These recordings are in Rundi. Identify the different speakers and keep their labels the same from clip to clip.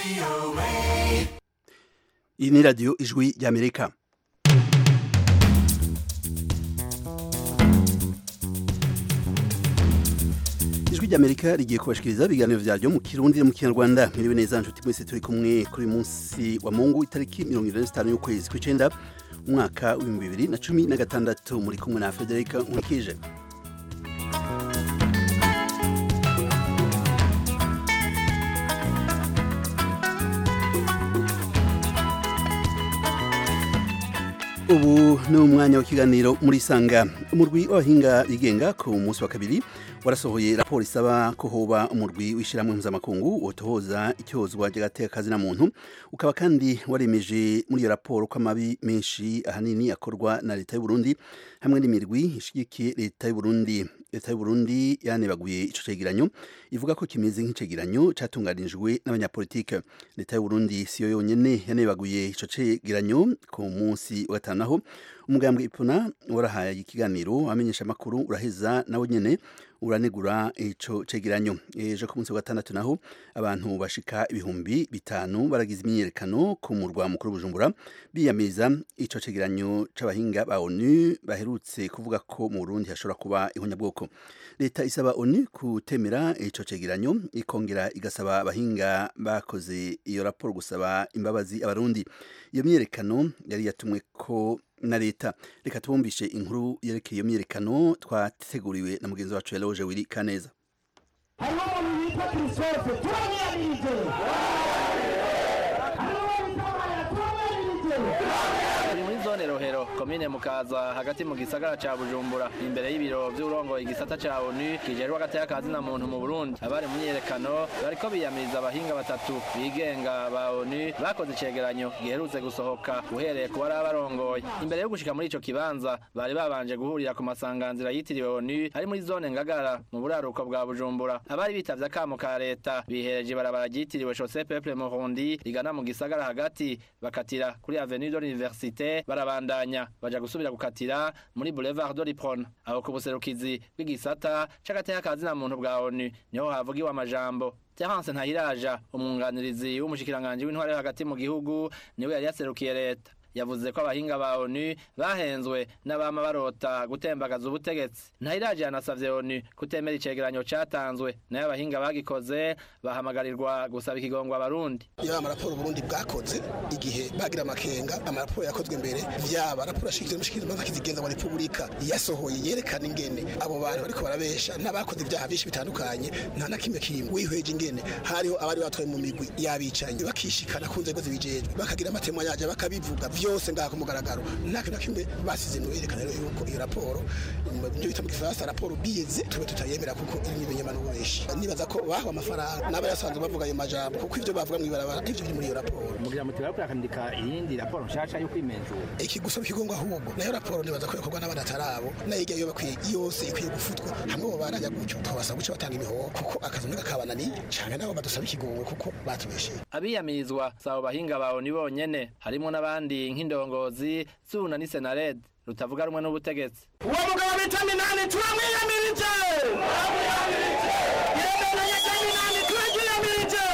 Speaker 1: iyi ni radiyo ijwi ry'amerika ijwi ry'amerika rigiye kubashikiriza ibiganiro vyaryo mu kirundi no mu kinyarwanda mwiriwe neza nshuti mwese turi kumwe kuri munsi wa mungu itariki mirongo irindwi n'itanu y'ukwezi kw'icenda umwaka w'ibihumbi bibiri na cumi na gatandatu muri kumwe na federika nkurikije ubu ni umwanya w'ikiganiro muri sanga umurwi w'abahinga bigenga ku munsi wa kabiri warasohoye raporo isaba ko hoba umurwi w'ishyirahamwe mpuzamakungu wotohoza icyozwa ry'agateka na muntu ukaba kandi waremeje muri iyo raporo ko amabi menshi ahanini akorwa na leta y'u Burundi hamwe n'imirwi ishigikiye leta y'u Burundi leta y'u Burundi yanebaguye ico cegeranyo ivuga ko kimeze nk'icegeranyo catunganijwe n'abanyapolitike leta y'u Burundi siyo yonyene yanebaguye ico cegeranyo ku munsi wa gatanu aho umugambwe ipona warahaye ikiganiro amenyesha amakuru uraheza nawe nyene uranegura ico cegeranyo ejo ku munsi wa gatandatu naho abantu bashika ibihumbi bitanu baragize imyiyerekano ku murwa mukuru Bujumbura biyamiriza ico cegeranyo c'abahinga ba ONU baherutse kuvuga ko mu Burundi hashobora kuba ihonyabwoko leta isaba ONU kutemera ico cegeranyo ikongera igasaba abahinga bakoze iyo raporo gusaba imbabazi abarundi iyo myiyerekano yari yatumwe ko na leta reka tubumvishe inkuru yerekeye iyo myiyerekano twateguriwe na mugenzi wacu Eloge Wili Kaneza
Speaker 2: hariho umuntu yitwa christophe turamwiyamirije hariho uwitabara turamwiyamirije
Speaker 3: turi muri zone rohero komine mukaza hagati mu gisagara ca bujumbura imbere y'ibiro vy'urongoye igisata ca onu kijejwe agateka ka zina muntu mu burundi abari mu myiyerekano bariko biyamiriza abahinga batatu bigenga ba onu bakoze icegeranyo giherutse gusohoka uhereye ku bari barongoye imbere yo gushika muri ico kibanza bari babanje guhurira ku masanganzira yitiriwe onu ari muri zone ngagara mu buraruko bwa bujumbura abari bitavye akamo ka leta bihereje ibarabara ryitiriwe chaussée peuple murundi rigana mu gisagara hagati bakatira kuri avenue de l'université barabandanya baja gusubira gukatira muri boulevard de l'Ipron aho ku buserukizi bw'igisata c'agateka ka zina muntu bwa ONU niho havugiwe amajambo Terence Ntahiraja umwunganirizi w'umushikiranganje w'intware yo hagati mu gihugu niwe yari yaserukiye leta yavuze ko abahinga ba ONU bahenzwe n'abama barota gutembagaza ubutegetsi ntahiraje yanasavye ONU kutemera icegeranyo catanzwe nayo abahinga bagikoze bahamagarirwa gusaba ikigongwa abarundi
Speaker 4: yaba amaraporo Burundi bwakoze igihe bagira amakenga amaraporo yakozwe mbere vyaba raporo ashikirizwa n'umushikirizamanza kizigenza wa repubulika yasohoye yerekana ingene abo bantu bariko barabesha n'abakoze ibyaha byinshi bitandukanye nta na kimwe kimwe wihweje ingene hariho abari batwaye mu migwi y'abicanyi bakishikana ku nzego zibijejwe bakagira amatemo yaje bakabivuga vyose ngaha ku mugaragaro nta kintu na kimwe basize mu yerekana rero yuko iyo raporo ibyo bita mu gifaransa raporo bize tube tutayemera kuko irimo ibinyamano benshi nibaza ko bahawe amafaranga n'aba yasanzwe bavuga ayo majambo kuko ivyo bavuga mw'ibarabara ivyo biri muri iyo raporo
Speaker 5: mugira muti bariko bakandika iyindi raporo nshasha yo kwimenzura
Speaker 4: iki gusaba ikigongo ahubwo nayo raporo nibaza ko yakorwa n'abandi atarabo nayo igihe yo bakwiye yose ikwiye gufutwa hamwe bo barajya gutyo twabasaba guca batanga imihoho kuko akazi ntiga kabananiye canke nabo badusaba ikigongo kuko batubesheye
Speaker 3: abiyamirizwa sabo bahinga bawe ni bonyene harimo n'abandi nk'indongozi zuna ni senared rutavuga rumwe n'ubutegetsi
Speaker 2: uwo mugabo bita minani turamwiyamirije yemeneye rya minani turaryiyamirije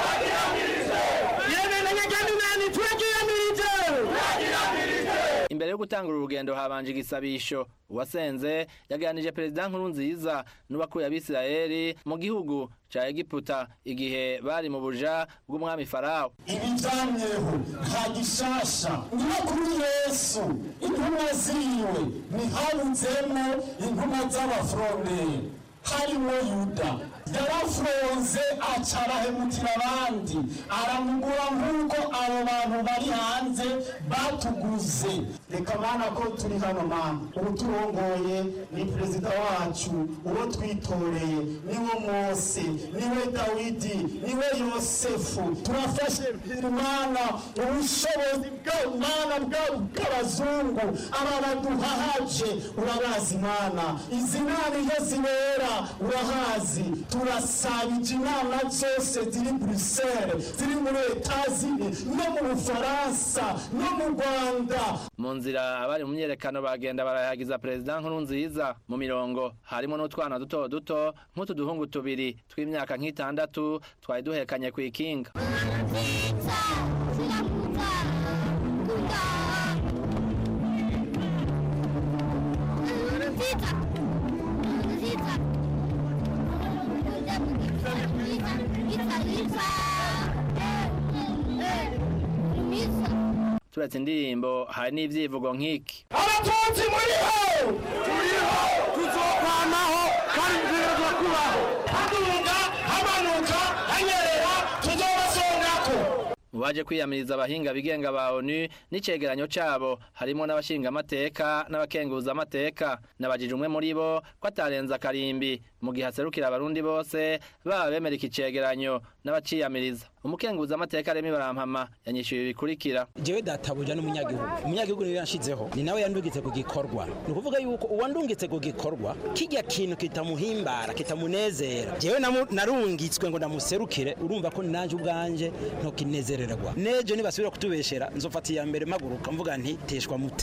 Speaker 2: yemeneye rya minani turaryiyamirije
Speaker 3: imbere yo gutangura urugendo habanje igisabisho uwasenze yaganije perezida nkuru nziza n'uwakuye abisirayeli mu gihugu ca egiputa igihe bari mu buja bw'umwami farawo
Speaker 6: ibijamyeho nta gishasha niyo kuri yesu intumwa ziwe ntihabudzemo intumwa z'abafuronderi harimo yuda yarafunze aca arahemukira abandi aramugura nk'uko abo bantu bari hanze batuguze reka mana ko turi hano mana ubu turongoye ni perezida wacu uwo twitoreye niwe mose niwe dawidi niwe yosefu turafashe imana ubushobozi bw'imana bw'abazungu aba baduhahaje urabazi imana izi nama iyo zibera urahazi turasabije inama zose ziri buruseli ziri muri etazini no mu bufaransa no mu rwanda
Speaker 3: mu nzira abari mu myerekano bagenda barayagiza perezida nkuru nziza mu mirongo harimo n'utwana duto duto nk'utu duhungu tubiri tw'imyaka nk'itandatu twari duhekanye ku ikinga turetse indirimbo hari n'ivyivugo nk'iki
Speaker 2: abatutsi muriho turiho tuzokwamaho kandi tuzoza kubaho haduga hamanuka hanyerera tuzobasongako
Speaker 3: mu baje kwiyamiriza abahinga bigenga ba onu n'icegeranyo cabo harimo n'abashingamateka n'abakenguzamateka nabajije umwe muri bo ko atarenza akarimbi mu gihe aserukira abarundi bose baba bemera iki cegeranyo n'abaciyamiriza umukenguzamateka remi barampama yanyishyuye ibikurikira
Speaker 7: jewe databuja n'umunyagihugu umunyagihugu niwe yanshizeho ni nawe yandungitse ku gikorwa ni ukuvuga yuko uwandungitse ku gikorwa kijya kintu kitamuhimbara kitamunezera jewe namu- narungitswe ngo ndamuserukire urumva ko nanje ubwanje ntokinezererwa nejo nibasubira kutubeshera nzofata iya mbere maguruka mvuga nti teshwa mute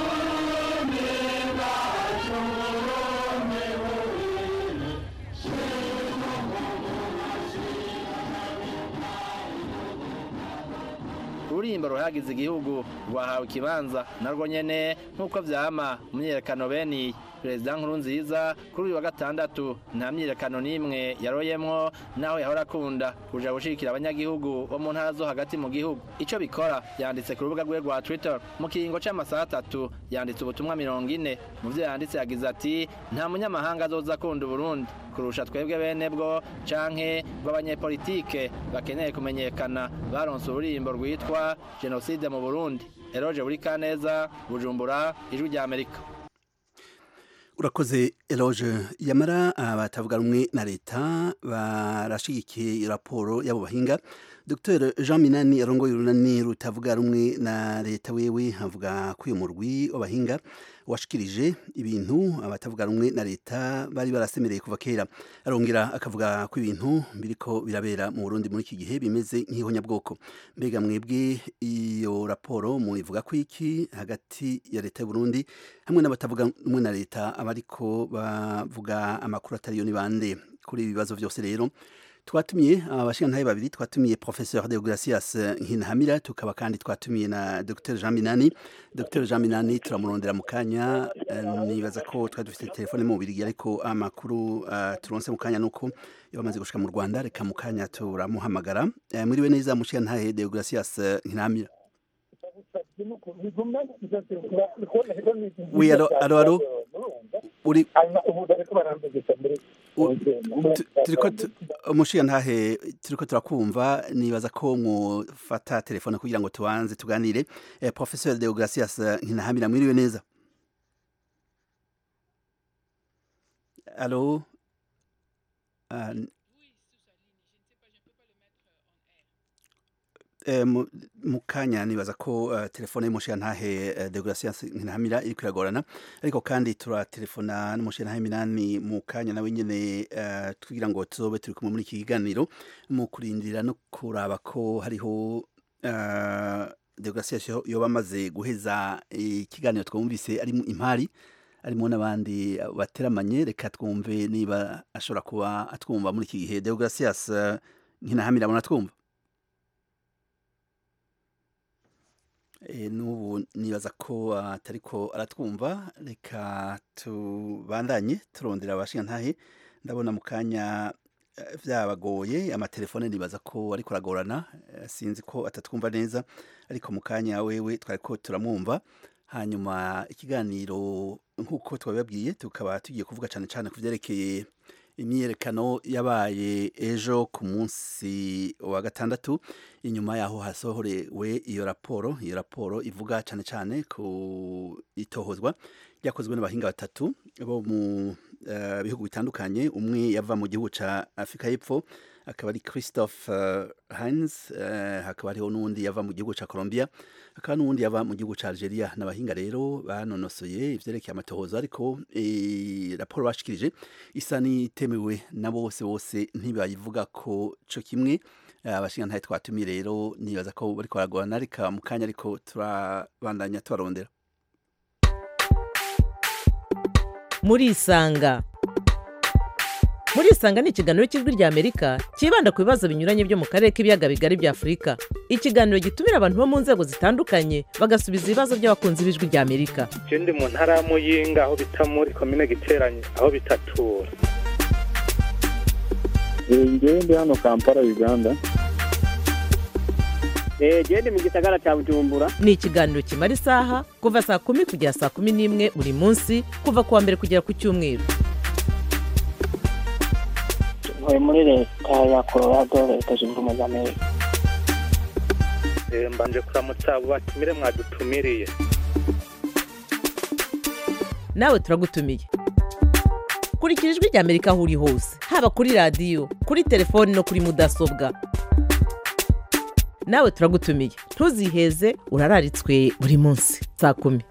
Speaker 3: ururimbo ruhagize igihugu rwahawe ikibanza narwo nyene nk'uko vyama mu myiyerekano bene iyi perezida nkuru nziza kuri uyu wa gatandatu nta myiyerekano n'imwe yaroyemwo naho yahora akunda kuja gushigikira abanyagihugu bo mu ntara zo hagati mu gihugu ico bikora yanditse ku rubuga rwe rwa twitter mu kiringo c'amasaha atatu yanditse ubutumwa mirongo ine mu vyo yanditse yagize ati nta munyamahanga azoza akunda uburundi kurusha twebwe bene bwo canke bw'abanyepolitike bakeneye kumenyekana baronse ururimbo rwitwa jenoside mu burundi eroje buri kaneza bujumbura ijwi rya amerika
Speaker 1: urakoze eloge yamara abatavuga rumwe na leta barashigikiye raporo y'abo bahinga dr jean minani arongoye urunani rutavuga rumwe na leta wewe avuga ko uyu murwi w'abahinga washikirije ibintu abatavuga rumwe na leta bari barasemereye kuva kera arongera akavuga ko ibintu biriko birabera mu burundi muri iki gihe bimeze nk'ihonyabwoko mbega mwebwe iyo raporo muivuga ko iki hagati ya leta y'uburundi hamwe n'abatavuga rumwe na leta abariko bavuga amakuru atariyo ni bande kuri ibi bibazo byose rero twatumiye abashingantahe babiri twatumiye professeur Deogracias Nkinhamira tukaba kandi twatumiye na Dr Jean Minani Dr Jean Minani turamurondera mu kanya eh, nibaza ko twari dufite telefone mu bubiri ariko amakuru uh, turonse mu kanya nuko yamaze gushika mu Rwanda reka mu kanya turamuhamagara uh, muriwe neza mushingantahe Deogracias Nkinhamira Oui, alors, alors, alors, uri U- tu- turiko tu- umushingantahe turiko turakumva nibaza ko mwufata telefone kugira ngo tubanze tuganire eh, professeur Deogracias Nkinahamira mwiriwe neza Allo Ah, n- Eh, mu- mu kanya nibaza ko uh, telefone y'umushingantahe uh, Deogracias Nkinahamira iriko iragorana ariko kandi turatelefona n'umushingantahe Minani mu kanya nawe nyene uh, tugira ngo tuzobe turi kumwe muri iki kiganiro mu kurindira no kuraba ko hariho uh, Deogracias yo- yoba amaze guheza ikiganiro twumvise ari impari arimo n'abandi bateramanye reka twumve niba ashobora kuba atwumva muri iki gihe Deogracias uh, Nkinahamira muna twumva E, n'ubu nibaza ko atariko aratwumva reka tubandanye turondera abashingantahe ndabona mu kanya eh, vyabagoye amatelefone nibaza ko ariko aragorana eh, sinzi ko atatwumva neza ariko mu kanya wewe twariko turamwumva hanyuma ikiganiro nk'uko twabibabwiye tukaba tugiye kuvuga cane cane ku vyerekeye imyiyerekano yabaye ejo ku munsi wa gatandatu inyuma yaho hasohorewe iyo raporo iyo raporo ivuga cyane cyane ku itohozwa ryakozwe n'abahinga batatu bo mu eh, bihugu bitandukanye umwe yava mu gihugu ca afurika y'epfo akaba ari christophe uh, hines uh, hakaba hariho n'uwundi yava mu gihugu ca colombia hakaba n'uwundi yava mu gihugu ca algeria n'abahinga rero banonosoye ivyerekeye amatohoza ariko e, raporo bashikirije isa n'itemewe na bose bose ntibayivuga ko co kimwe Eh, abashingantahe twatumiye rero nibaza ko bariko baragorana reka mu kanya ariko turabandanya tubarondera
Speaker 8: murisanga murisanga ni ikiganiro cy'ijwi ry'amerika cyibanda ku bibazo binyuranye byo mu karere k'ibiyaga bigari bya afurika ikiganiro gitumira abantu bo mu nzego zitandukanye bagasubiza ibibazo by'abakunzi b'ijwi ry'amerika
Speaker 9: je ndi mu ntara ya muyinga aho bita muri komine giteranye aho bitatura
Speaker 10: ngewe ndi hano kampala uganda
Speaker 11: genda mu gisagara cya bujumbura
Speaker 8: ni ikiganiro kimara isaha kuva saa kumi kugera saa kumi n'imwe buri munsi kuva ku wa mbere kugera ku cyumweru
Speaker 11: ntuye muri leta ya colorado leta zunze ubumwe za amerika
Speaker 9: Eh, mbanje kuramutsa abo batumire mwadutumiriye
Speaker 8: nawe turagutumiye kurikira ijwi ry'amerika aho uri hose haba kuri radiyo kuri telefoni no kuri mudasobwa nawe turagutumiye ntuziheze urararitswe buri munsi saa kumi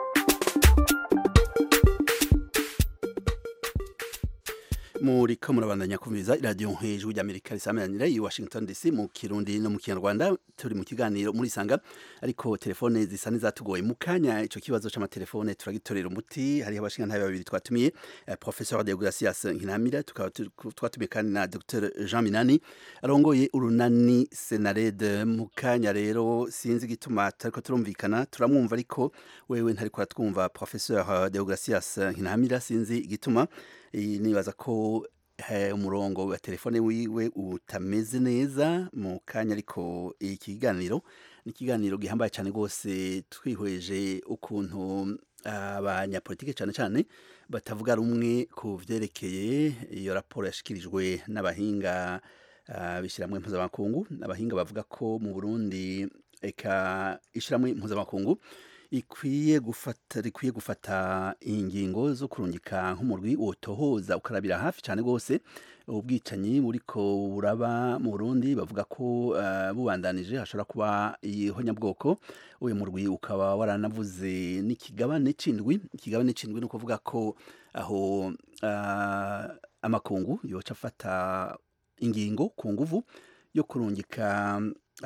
Speaker 1: muri ko murabandanya kumviriza iradiyo hejuru ry'amerika risameranira i washington dc mu kirundi no mu kinyarwanda turi mu kiganiro muri sanga ariko telefone zisa n'izatugoye mu kanya icyo kibazo c'amatelefone turagitorera umuti hariho abashingantahe babiri twatumiye eh, professeur de gracias nkinamira tukaba tu- twatumiye kandi na dr jean minani arongoye urunani senarede mu kanya rero sinzi igituma tutariko turumvikana turamwumva ariko wewe ntariko uratwumva professeur de gracias nkinamira sinzi igituma Eh, nibaza ko eh, umurongo wa telefone wiwe utameze neza mu kanya ariko ikiganiro ni ikiganiro gihambaye cyane rwose twihweje ukuntu abanyapolitike cyane cyane batavuga rumwe ku vyerekeye iyo raporo yashikirijwe n'abahinga uh, bishyirahamwe mpuzamakungu abahinga bavuga ko mu burundi eka ishyirahamwe mpuzamakungu ikwiye gufata rikwiye gufata ingingo zo kurungika nk'umurwi wotohoza ukarabira hafi cyane rwose ubwicanyi buriko buraba mu Burundi bavuga ko uh, bubandanije hashobora kuba ihonyabwoko uyu murwi ukaba waranavuze n'ikigabane c'indwi ikigabane c'indwi ni ukuvuga ko aho uh, amakungu yoca afata ingingo ku nguvu yo kurungika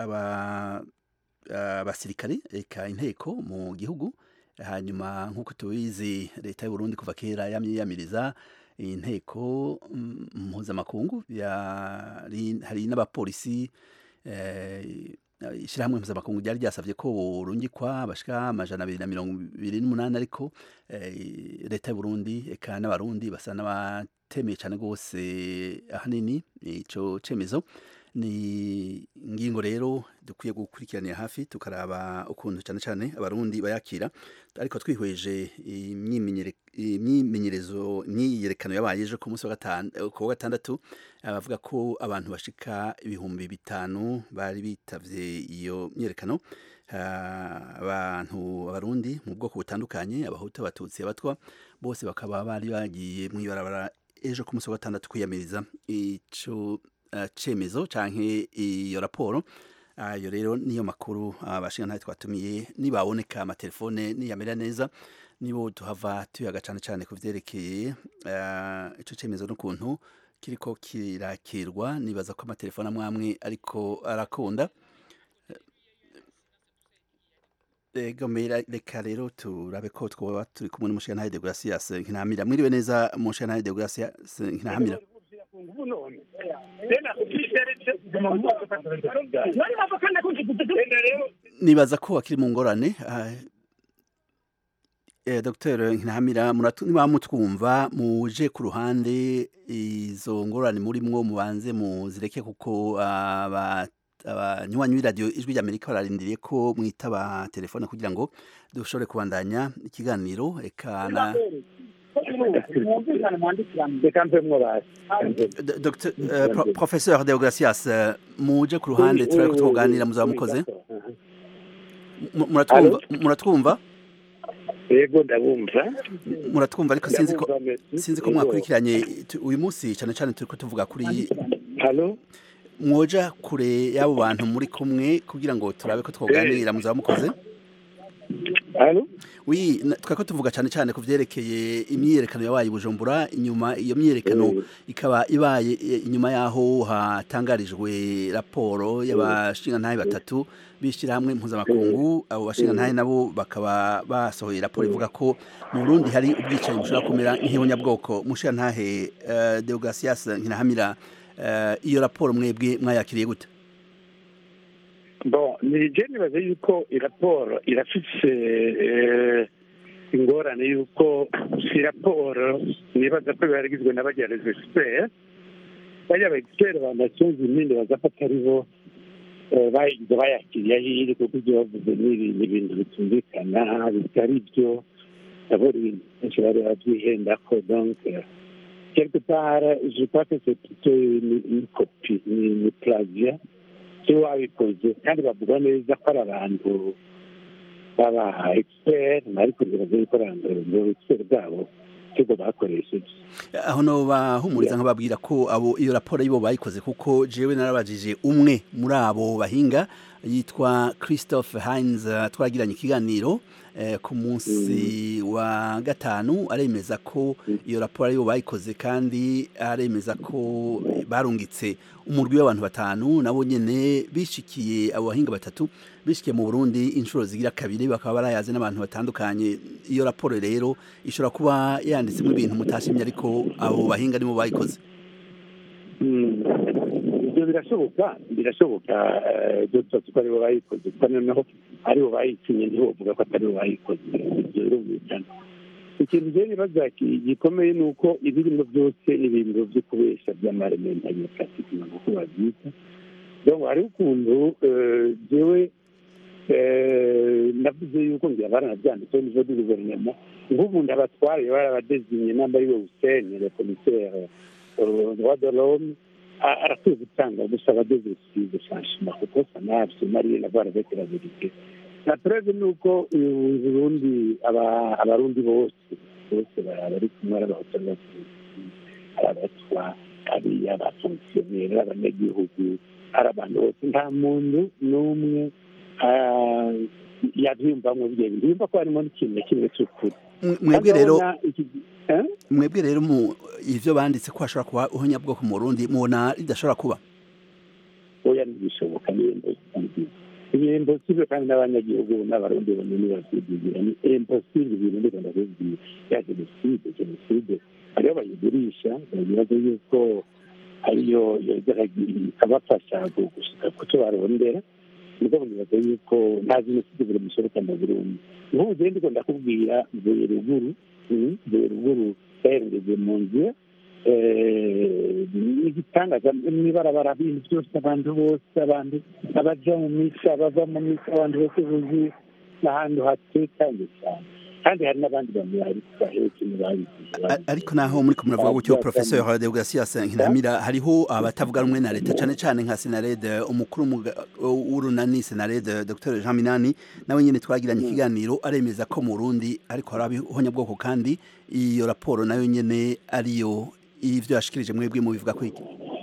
Speaker 1: aba abasirikare eka inteko mu gihugu hanyuma nk'uko tubizi leta y'u Burundi kuva kera yamyiyamiriza inteko mm, mpuzamakungu yari- hari n'abapolisi eh, ishyirahamwe mpuzamakungu ryari ryasabye ko burungikwa bashika amajana abiri na mirongo ibiri n'umunani ariko eh, leta y'u Burundi eka n'abarundi basa n'abatemeye cyane rwose ahanini ico cemezo ni ingingo rero dukwiye gukurikiranira hafi tukaraba ukuntu cyane cyane abarundi bayakira ariko twihweje imyimenyere- imyimenyerezo imyiyerekano yabaye ejo ku munsi wa gatanu ku wa gatandatu abavuga ko abantu bashika ibihumbi bitanu bari bitavye iyo myiyerekano Ah, abantu abarundi mu bwoko butandukanye abahutu abatutsi abatwa bose bakaba bari bagiye mw'ibarabara ejo ku munsi wa gatandatu kwiyamiriza ico eh, cemezo canke iyo raporo ayo rero niyo makuru abashingantahe twatumiye nibaboneka amatelefone niyamera neza nibo tuhava tuyaga cane cane ku vyerekeye eh, ico cemezo n'ukuntu kiriko kirakirwa nibaza ko amatelefone amwe amwe ariko arakunda ego mera reka rero turabe ko twoba turi kumwe n'umushingantahe de Gracias Nkinamira mwiriwe neza umushingantahe de Gracias Nkinamira nibaza ko akiri mu ngorane ah, eh, Dr Nkinamira muratu- niba mutwumva muje ku ruhande izo ngorane murimwo mubanze muzireke kuko aba abanywanyi b'iradiyo ijwi ry'amerika bararindiriye ko mwitaba telefone kugira ngo dushobore kubandanya ikiganiro eka na
Speaker 10: reka mpemwo basi
Speaker 1: D- Dr eh, Pro- Professeur Deogracias eh, muje ku ruhande turareko tuganira muzaba mukoze Mu- muratwumva muratwumva
Speaker 10: yego ndabumva
Speaker 1: muratwumva ariko sinzi ko
Speaker 10: Ndabumva me-
Speaker 1: sinzi ko
Speaker 10: yego.
Speaker 1: mwakurikiranye tu- uyu munsi cyane cyane turiko tuvuga kuri
Speaker 10: halo
Speaker 1: mwoja kure y'abo bantu muri kumwe kugira ngo turabe ko twoganira muzaba mukoze wi twako tuvuga cyane cyane ku byerekeye imyiyerekano yabaye i bujumbura inyuma iyo myiyerekano ikaba ibaye inyuma y'aho hatangarijwe raporo y'abashingantahe batatu b'ishyirahamwe mpuzamakungu abo bashingantahe nabo bakaba basohoye raporo ivuga ko mu burundi hari ubwicanyi bushobora kumera nk'ihonyabwoko mushingantahe deogasias nkinahamira iyo raporo mwebwe mwayakiriye gute
Speaker 10: bon ni je nibaza yuko iraporo irafise ingorane yuko si raporo nibaza ko biba rigizwe n'abagereza expert bariya ba expert ba nations unies baza ko atari bo bayigize bayakiriye ahiri kuko ibyo bavuze ni ibintu bitumvikana bitari byo ndabona ibintu byinshi bari babyihendako donc quelque part je crois que c'est plutôt une copie ni plagiat icyo wabikoze kandi bavuga neza ko ari abantu baba expert ariko bibaza yuko ari abantu expert bwabo ikigo bakoresheje
Speaker 1: aho no bahumuriza nk'ababwira ko abo iyo raporo yibo bayikoze kuko jewe narabajije umwe muri abo bahinga yitwa christophe heinz twagiranye ikiganiro ku munsi wa gatanu aremeza ko iyo raporo ariyo bayikoze kandi aremeza ko barungitse umurwi w'abantu batanu nabo nyene bishikiye abo bahinga batatu bishikiye mu Burundi inshuro zigira kabiri bakaba barayaze n'abantu batandukanye iyo raporo rero ishobora kuba yanditsemo ibintu mutashimye ariko abo bahinga nibo bayikoze
Speaker 10: ibyo birashoboka birashoboka ibyo byose ko aribo bayikoze kuko noneho aribo bayikinye ntibovuga ko ataribo bayikoze ibyo birumvikana ikintu rero nibaza gikomeye ni uko ibirimo byose ni ibintu byo kubesha by'amarementanya plastique ntabwo ko babyita donc hariho ukuntu jewe navuze yuko ngira baranabyanditseho nivo du guverinoma nk'ubu ndabatware barabadezinye namba ariwe hussein le commissaire droit de l'homme arakwiye gutanga gusaba dezesize franchement kuko sanabi somaliye na bara avec la vérité na preuve ni uko uburundi abarundi bose bose bari kumwe ari abahutu n'abatutsi ari abatwa ari abafonkisiyoneri ari abanyagihugu ari abantu bose nta muntu n'umwe yabyiyumvamo bye yumva ko harimo n'ikintu na kimwe cy'ukuri
Speaker 1: mwebwe rero mwebwe rero mu ivyo banditse ko hashobora kuba uhonyabwoko mu Burundi mubona ridashobora kuba
Speaker 10: oya ntibishoboka ni impossible ni impossible kandi n'abanyagihugu n'abarundi bonyene bavyigira ni impossible ibintu ndiko ndakubwira ya jenoside jenoside hariho bayigurisha babibaza yuko ariyo ikabafasha gushika ku cyo barondera nibwo nibaza yuko nta jenoside buri mushoboka mu burundi nk'ubu jewe ndiko ndakubwira mvuye ruguru mvuye ruguru yaherengeze mu nzira n'igitangaza mw'ibarabara bintu byose abantu bose abantu abaja mu misa bava mu misa abantu bose buzuye n'ahantu hatekanye cyane kandi hari n'abandi bantu bari bahetse
Speaker 1: ariko naho muri ko muravuga gutyo professeur Deogratias Nkinamira hariho abatavuga rumwe na leta cane cane nka Senarede umukuru w'urunani Senarede Dr Jean Minani nawe nyene twagiranye ikiganiro aremeza ko mu Burundi ariko hari abihonyabwoko kandi iyo raporo nayo nyene ariyo ivyo yashikirije mwebwe mu bivuga ko iki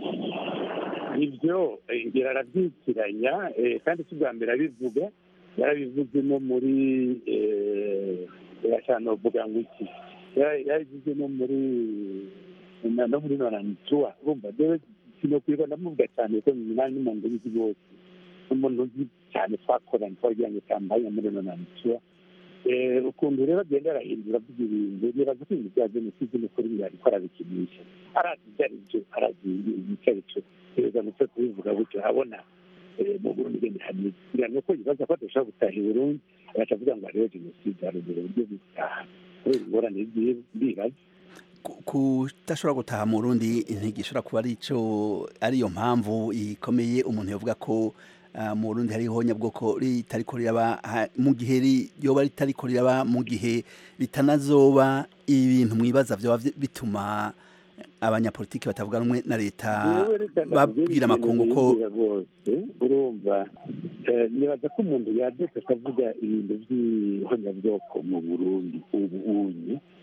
Speaker 10: ivyo ngira aravyitiranya kandi si bwa mbere abivuga yarabivuze no muri irashana uvuga ngo iki yarabivuze no muri no muri noranituwa urumva jewe sinokwirirwa ndamuvuga cyane ko minani n'umuntu uzi bose n'umuntu uzi cyane twakoranye twagira ngo kampanye muri noranituwa ukuntu rero agenda arahindura avuga ibintu nibaza ko ibintu bya jenoside n'ukuri ariko arabikinisha arazi ibyo ari byo arazi icyo ari cyo perezida mutwe kubivuga gutyo abona mu burundi ngende hameze kugira ngo ko yibaza ko adashobora gutaha i burundi agaca avuga ngo hariho jenoside hari ubwo buryo butaha kubera ingorane bibaza
Speaker 1: kudashobora gutaha mu Burundi ntigishobora kuba ari ico ariyo mpamvu ikomeye umuntu yavuga ko mu Burundi hariho nyabwoko ritariko riraba mu gihe ryoba ritariko riraba mu gihe bitanazoba ibintu mwibaza vyoba bituma abanyapolitiki batavuga rumwe na leta babwira amakungu ko
Speaker 10: urumva nibaza ko umuntu yabyuka akavuga ibintu by'ihonyabwoko mu burundi ubu unye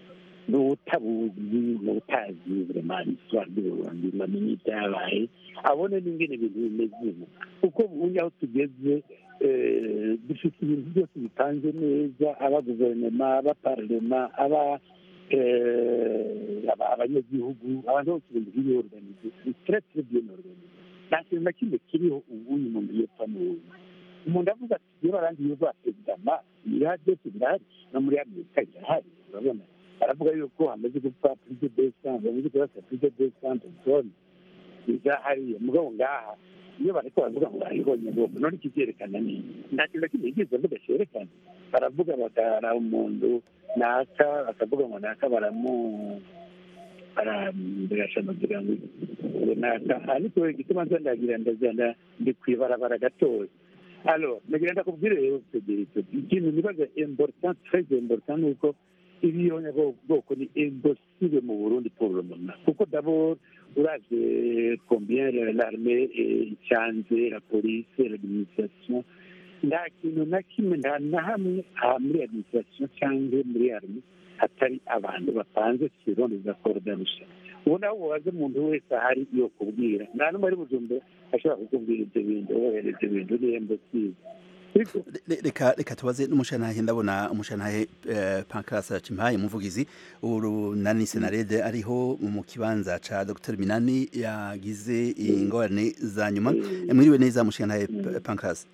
Speaker 10: n'utabuzi n'utazi vraiment histoire y'uburundi bamenye ibyabaye abone n'ingene ibintu bimeze ubu kuko ubundi aho tugeze eh, dufite ibintu byose bipanze neza aba guverinoma aba parlema aba eh, aba- abanyagihugu abantu bose ibintu biri organize ni très très bien organisé nta kintu na kimwe kiriho ubu uyu muntu yepfa n'ubu umuntu avuga ati iyo barangiye rwa perezidama ibirahari byose birahari no muri amerika birahari urabona baravuga yuko hamaze gupfa prise de sante bamaze kurasa prise de sante zone bizahariye mugabo ngaha iyo bariko baravuga ngo baribonye bombo none ikivyerekana nini nta kintu na kimwe yigeze avuga cerekana baravuga bagara umuntu naka bakavuga ngo naka baramu barambirashanagira ngo ngo naka ariko igituma nza ndagira ndazana ndi kwibarabara gatoya alors nagira ndakubwire rero federito ikintu nibaza important très important ni uko ibiyonya bwoko ni impossible mu burundi pour le moment kuko d'abord uravye combien l'armée icanze la police l'administration nta kintu na kimwe nta na hamwe aha muri administration cyangwa muri armée hatari abantu bapanze selon les accords d'arusha ubu nawe ubaze umuntu wese ahari yo kubwira nta n'umwe ari bujumbura ashobora kukubwira ibyo bintu wohereza ibintu ni impossible
Speaker 1: Le- reka reka tubaze n'umushantahe ndabona umushantahe eh, Pancras Cimpaye umuvugizi urunani senarede ariho mu kibanza ca Dr Minani yagize ingorane za nyuma Eh, mwiriwe neza umushantahe P- Pancras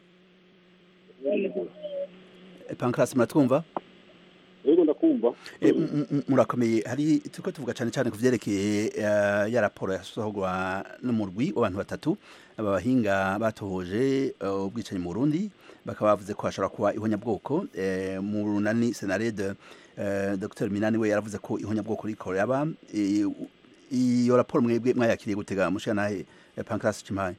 Speaker 1: Eh, Pancras muratwumva
Speaker 12: yego ndakumva
Speaker 1: Eh, m- m- murakomeye hari turiko tuvuga cyane cyane ku vyerekeye eh, ya raporo yasohorwa n'umurwi w'abantu batatu aba bahinga batohoje eh, ubwicanyi mu Burundi bakaba bavuze ko hashobora kuba ihonyabwoko eh, mu runani senarede eh, Dr Minani we yaravuze ko ihonyabwoko riko yaba eh, iyo raporo mwebwe mwayakiriye gutega mushanahe eh, Pancras Cimpaye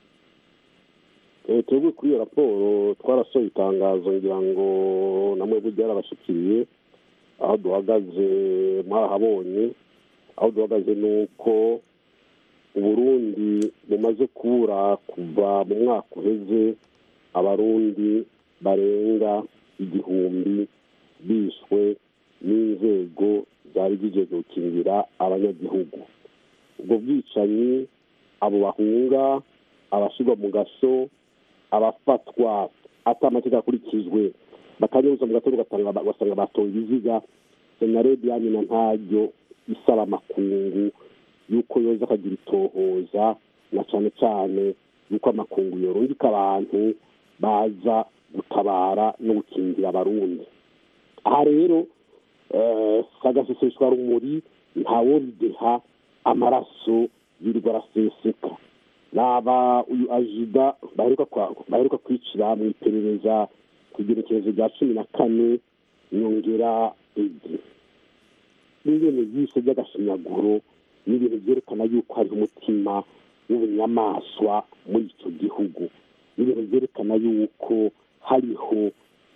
Speaker 12: Eh, twebwe kuri iyo raporo twarasohoye itangazo ngira ngo namwe burya yarabashikiriye aho duhagaze mwarahabonye aho duhagaze ni uko uburundi bumaze kubura kuva mu mwaka uheze abarundi barenga igihumbi bishwe n'inzego zari zigeze gukingira abanyagihugu ubwo bwicanyi abo bahunga abashyirwa mu gaso abafatwa ata amategeko akurikijwe bakanyuza mu gatondo ugasanga ugasanga batoye ibiziga senaredi yanyina ntaryo isaba amakungu yuko yoza akagira itohoza na cyane cyane yuko amakungu yorungika abantu baza gutabara no gukingira abarundi aha rero eh, sagaseseshwa rumuri ntawobideha amaraso yirirwa araseseka naba uyu ajida baheruka kwa- baheruka kwicira mu iperereza ku igerekerezo rya cumi na kane nyongera igi n'ibintu byise by'agashinyaguro ni ibintu byerekana yuko hariho umutima w'ubunyamaswa muri icyo gihugu ni ibintu byerekana yuko hariho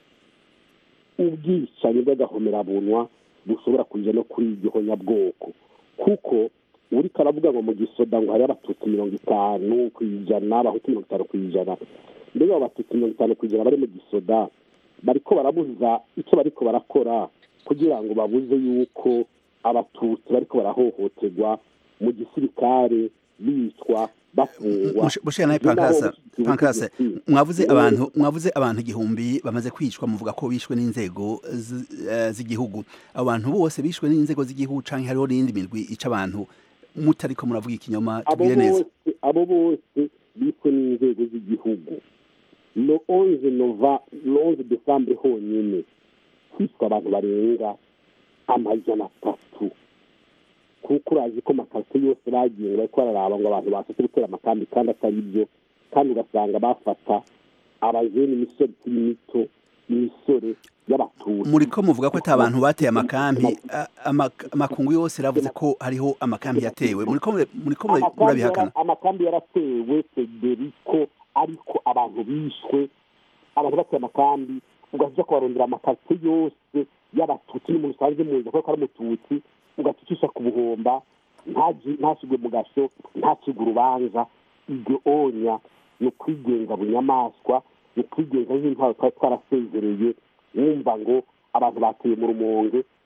Speaker 12: ubwicanyi bw'agahomerabunwa bushobora kuja no kuri iryo honyabwoko kuko uriko aravuga ngo mu gisoda ngo hariho abatutsi mirongo itanu ku ijana abahutu mirongo itanu ku ijana mbega abo batutsi mirongo itanu ku ijana bari mu gisoda bariko barabuza icyo bariko barakora kugira ngo babuze yuko abatutsi bariko barahohoterwa mu gisirikare bicwa bafungwa
Speaker 1: Mushanahe Pancras Pancras mwavuze abantu mwavuze abantu igihumbi bamaze kwicwa muvuga ko bishwe n'inzego z- eh, z'igihugu abo bantu bose bishwe n'inzego z'igihugu canke hariho n'indi mirwi ica abantu mutariko muravuga ikinyoma
Speaker 12: abo
Speaker 1: tubwire neza
Speaker 12: bose abo bose bishwe n'inzego z'igihugu no onze nova no onze desambre honyine hishwe abantu barenga amajana atatu kuko urazi ko amakarito yose bagiye ngo bariko bararaba ngo abantu basetse gutera amakambi kandi atari byo kandi ugasanga bafata abajeni imisore ikiri mito imisore y'abatutsi
Speaker 1: muriko muvuga ko ata abantu bateye amakambi a- ama- amakungu yose ravuze ko hariho amakambi yatewe muriko mure- muriko mure-
Speaker 12: amakambi
Speaker 1: murabihakana
Speaker 12: yara- amakambi yaratewe federiko ariko abantu bishwe abantu bateye amakambi ugaca kubarondera amakarito yose y'abatutsi n'umuntu usanzwe muzi ko ari umututsi ugacucisha ku buhomba ntaji- ntashyirwe mu gasho ntacibwe urubanza iryo onya ni ukwigenga bunyamaswa ni ukwigenga nk'intwaro twari twarasezereye wumva ngo abantu bateye mu rumonge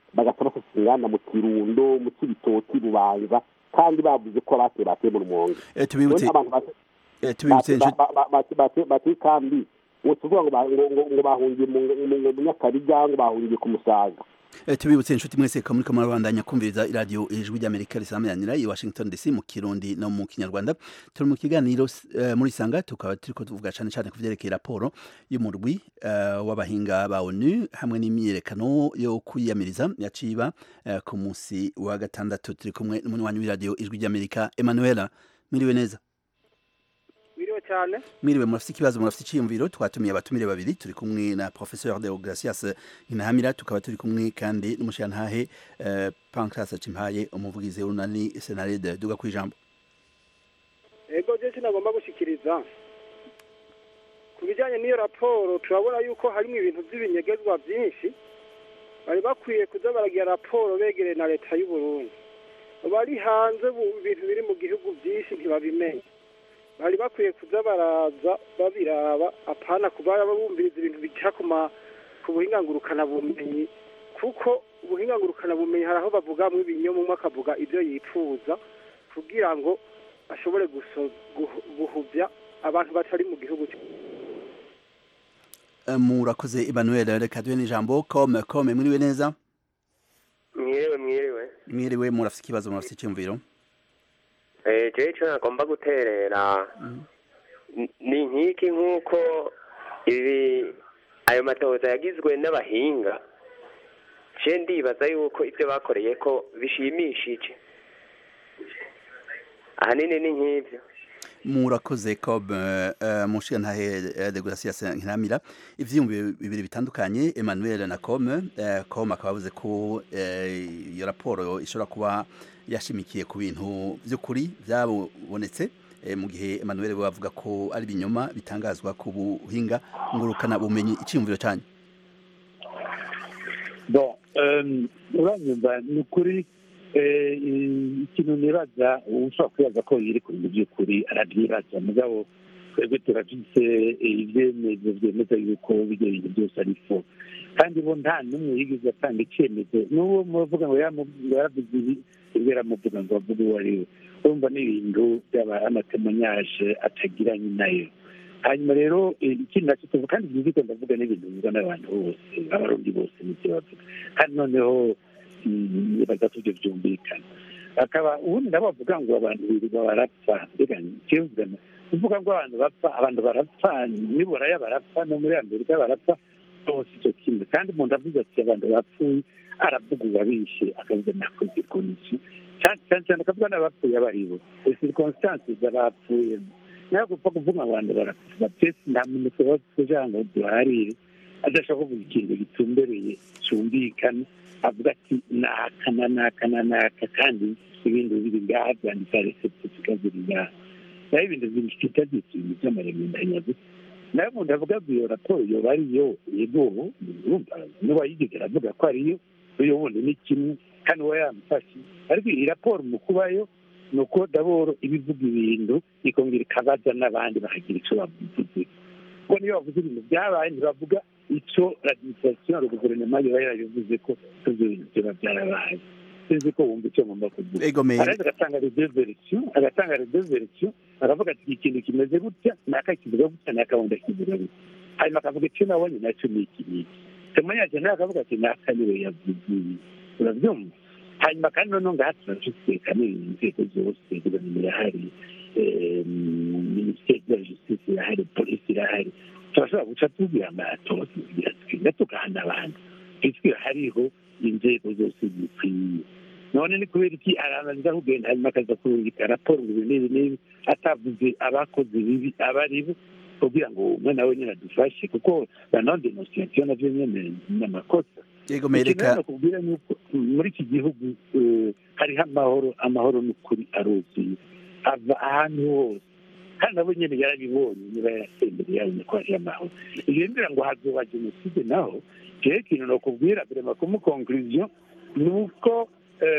Speaker 12: bagaca bafata inganda mu kirundo mu kibitoki bubanza kandi bavuze ko abateye bateye mu rumonge
Speaker 1: Eh, tubibutse
Speaker 12: None abantu bate-
Speaker 1: eh, tubibutse
Speaker 12: bate-
Speaker 1: inshuti-
Speaker 12: ba- ba- bate- bate- bateye kambi ngo tuvuga ngo ba- ngo- ngo- ngo bahungiye mu mu- mu- mu nyakabiga ngo bahungiye ku musaga
Speaker 1: Eh, tubibutse inshuti mwese ko muriko murabandanya kumviriza iradiyo ijwi ry'amerika risamiranira i washington dc mu kirundi no mu kinyarwanda turi mu kiganiro eh, muri sanga tukaba turiko tuvuga cane cane ku vyerekeye raporo y'umurwi eh, w'abahinga ba onu hamwe n'imyiyerekano yo kwiyamiriza yaciba eh, ku musi wa gatandatu turi kumwe n'umunywanyi w'iradiyo ijwi ry'amerika emanuela mwiriwe neza
Speaker 13: biriwe cyane
Speaker 1: mwiriwe murafite ikibazo murafite iciyumviro twatumiye abatumire babiri turi kumwe na professeur Deogracias Inahamira tukaba turi kumwe kandi n'umushirantahe uh, Pancras Cimpaye umuvugizi w'unani Senarede duga kwijambo
Speaker 13: ego je sinagomba gushikiriza ku bijyanye n'iyo raporo turabona yuko harimo ibintu by'ibinyegezwa byinshi bari bakwiye kuza baragira raporo begereye na leta y'u Burundi bari hanze bu- ibintu biri mu gihugu byinshi ntibabimenye bari bakwiye kuza baraza babiraba apana kuba bumviriza ibintu bica ku ma ku buhinga ngurukanabumenyi kuko ubuhinga ngurukanabumenyi hari aho bavugamwo ibinyoma umwe akavuga ibyo yifuza kugira ngo ashobore guso- guhu- guhuvya abantu batari mu gihugu cye
Speaker 1: uh, murakoze Emmanuel reka duhe n'ijambo comme comme mwiriwe neza
Speaker 14: mwiriwe mwiriwe
Speaker 1: mwiriwe murafite ikibazo murafite iciyumviro
Speaker 14: eh je ico nagomba guterera n- ni nkiki nk'uko ibi ayo matohoza yagizwe n'abahinga je ndibaza yuko ibyo bakoreye ko bishimishije ahanini ni nk'ivyo
Speaker 1: murakoze comme uh, mushirantahe uh, Deogracias Inahamira ivyiyumviro bibiri bitandukanye Emmanuel na comme uh, comme akaba avuze ko eh, iyo raporo ishobora kuba yashimikiye ku bintu by'ukuri byabonetse eh, mu gihe Emmanuel we avuga ko ari binyoma bitangazwa ku buhinga ngurukana bumenyi iciyumviro cyane
Speaker 10: bon um, uranyumva ni ukuri eh, ikintu nibaza ushobora kwibaza ko iri ku bintu by'ukuri arabyibaza mugabo twebwe turafise ibyemezo byemeza yuko ibyo bintu byose ari fo kandi bo nta n'umwe yigeze atanga icyemezo n'uwo muvuga ngo yamu- yaravuze ibi ibyo yaramuvuga ngo avuge uwo ari we urumva ni ibintu by'amatemonyaje atagiranye nayo hanyuma rero eh, ikindi nacyo tuvuga kandi byumvikana ndavuga n'ibintu bivugwa n'abantu bose abarundi bose n'ibyo bavuga kandi noneho mm, nibaza ko ibyo byumvikana akaba ubundi nabo bavuga ngo abantu birirwa barapfa mbega ikivugana kuvuga ngo abantu bapfa abantu barapfa niburaya barapfa no muri amerika barapfa bose icyo kimwe kandi umuntu avuze ati abantu bapfuye aravuga uwabishe akavuga nakoze koniki cyane cyane cyane akavuga n'abapfuye abo ari bo circumstances z'abapfuye nawe gupfa kuvuga ngo abantu barapfa twese nta muntu tuba kugira ngo duharire adashaka kuvuga ikintu gitumbereye cyumvikana avuga ati naka na naka na naka kandi ibintu biri ngaha byanditse reseputika ziri ngaha naho ibintu bifite ibintu by'amaremendanya gusa nawe umuntu avuga ngo iyo raporo yoba ariyo yego urumva n'uwayigeze aravuga ko ariyo uyo wundi ni kimwe kandi uba yamufashe ariko iyi raporo mu kubayo ni uko daboro iba ivuga ibintu ikongera ikabaza n'abandi bakagira icyo bavuze kuko niyo bavuze ibintu byabaye ntibavuga icyo administration ya guverinoma yoba yarabivuze ko ibyo bintu byaba byarabaye sinzi ko wumva icyo ngomba kuvuga
Speaker 1: Ego me-
Speaker 10: araza agatanga redo verisiyo agatanga redo verisiyo aravuga ati ikintu kimeze gutya naka kivuga gutya naka wundi akivuga gutya hanyuma akavuga icyo nabonye nacyo ni iki n'iki temanyaje nawe akavuga ati naka niwe yavuze ibi urabyumva hanyuma kandi noneho ngaha turafite kandi inzego zose guverinoma irahari eh, minisiteri ya justice irahari polisi irahari turashobora guca tubwira amatora tugira twiga tugahana abantu twitwira hariho inzego zose zikwiye none ni kubera iki arabanza kugenda hanyuma akaza kurungika raporo ngo ibi n'ibi n'ibi atavuze abakoze ibibi aba ari bo kugira ngo umwe nawe nyine adufashe kuko la non denunciation navyo nyene ni amakosa
Speaker 1: Yego mereka
Speaker 10: Ikintu rero kubwira ni uko muri iki gihugu eh, hariho amahoro amahoro n'ukuri aruzuye ava ahantu hose kandi nabo nyene yarabibonye niba yarasembere yabonye ko hariho amahoro iyo mbwira ngo hazoba jenoside naho jewe ikintu nokubwira vrema kumu conclusion ni uko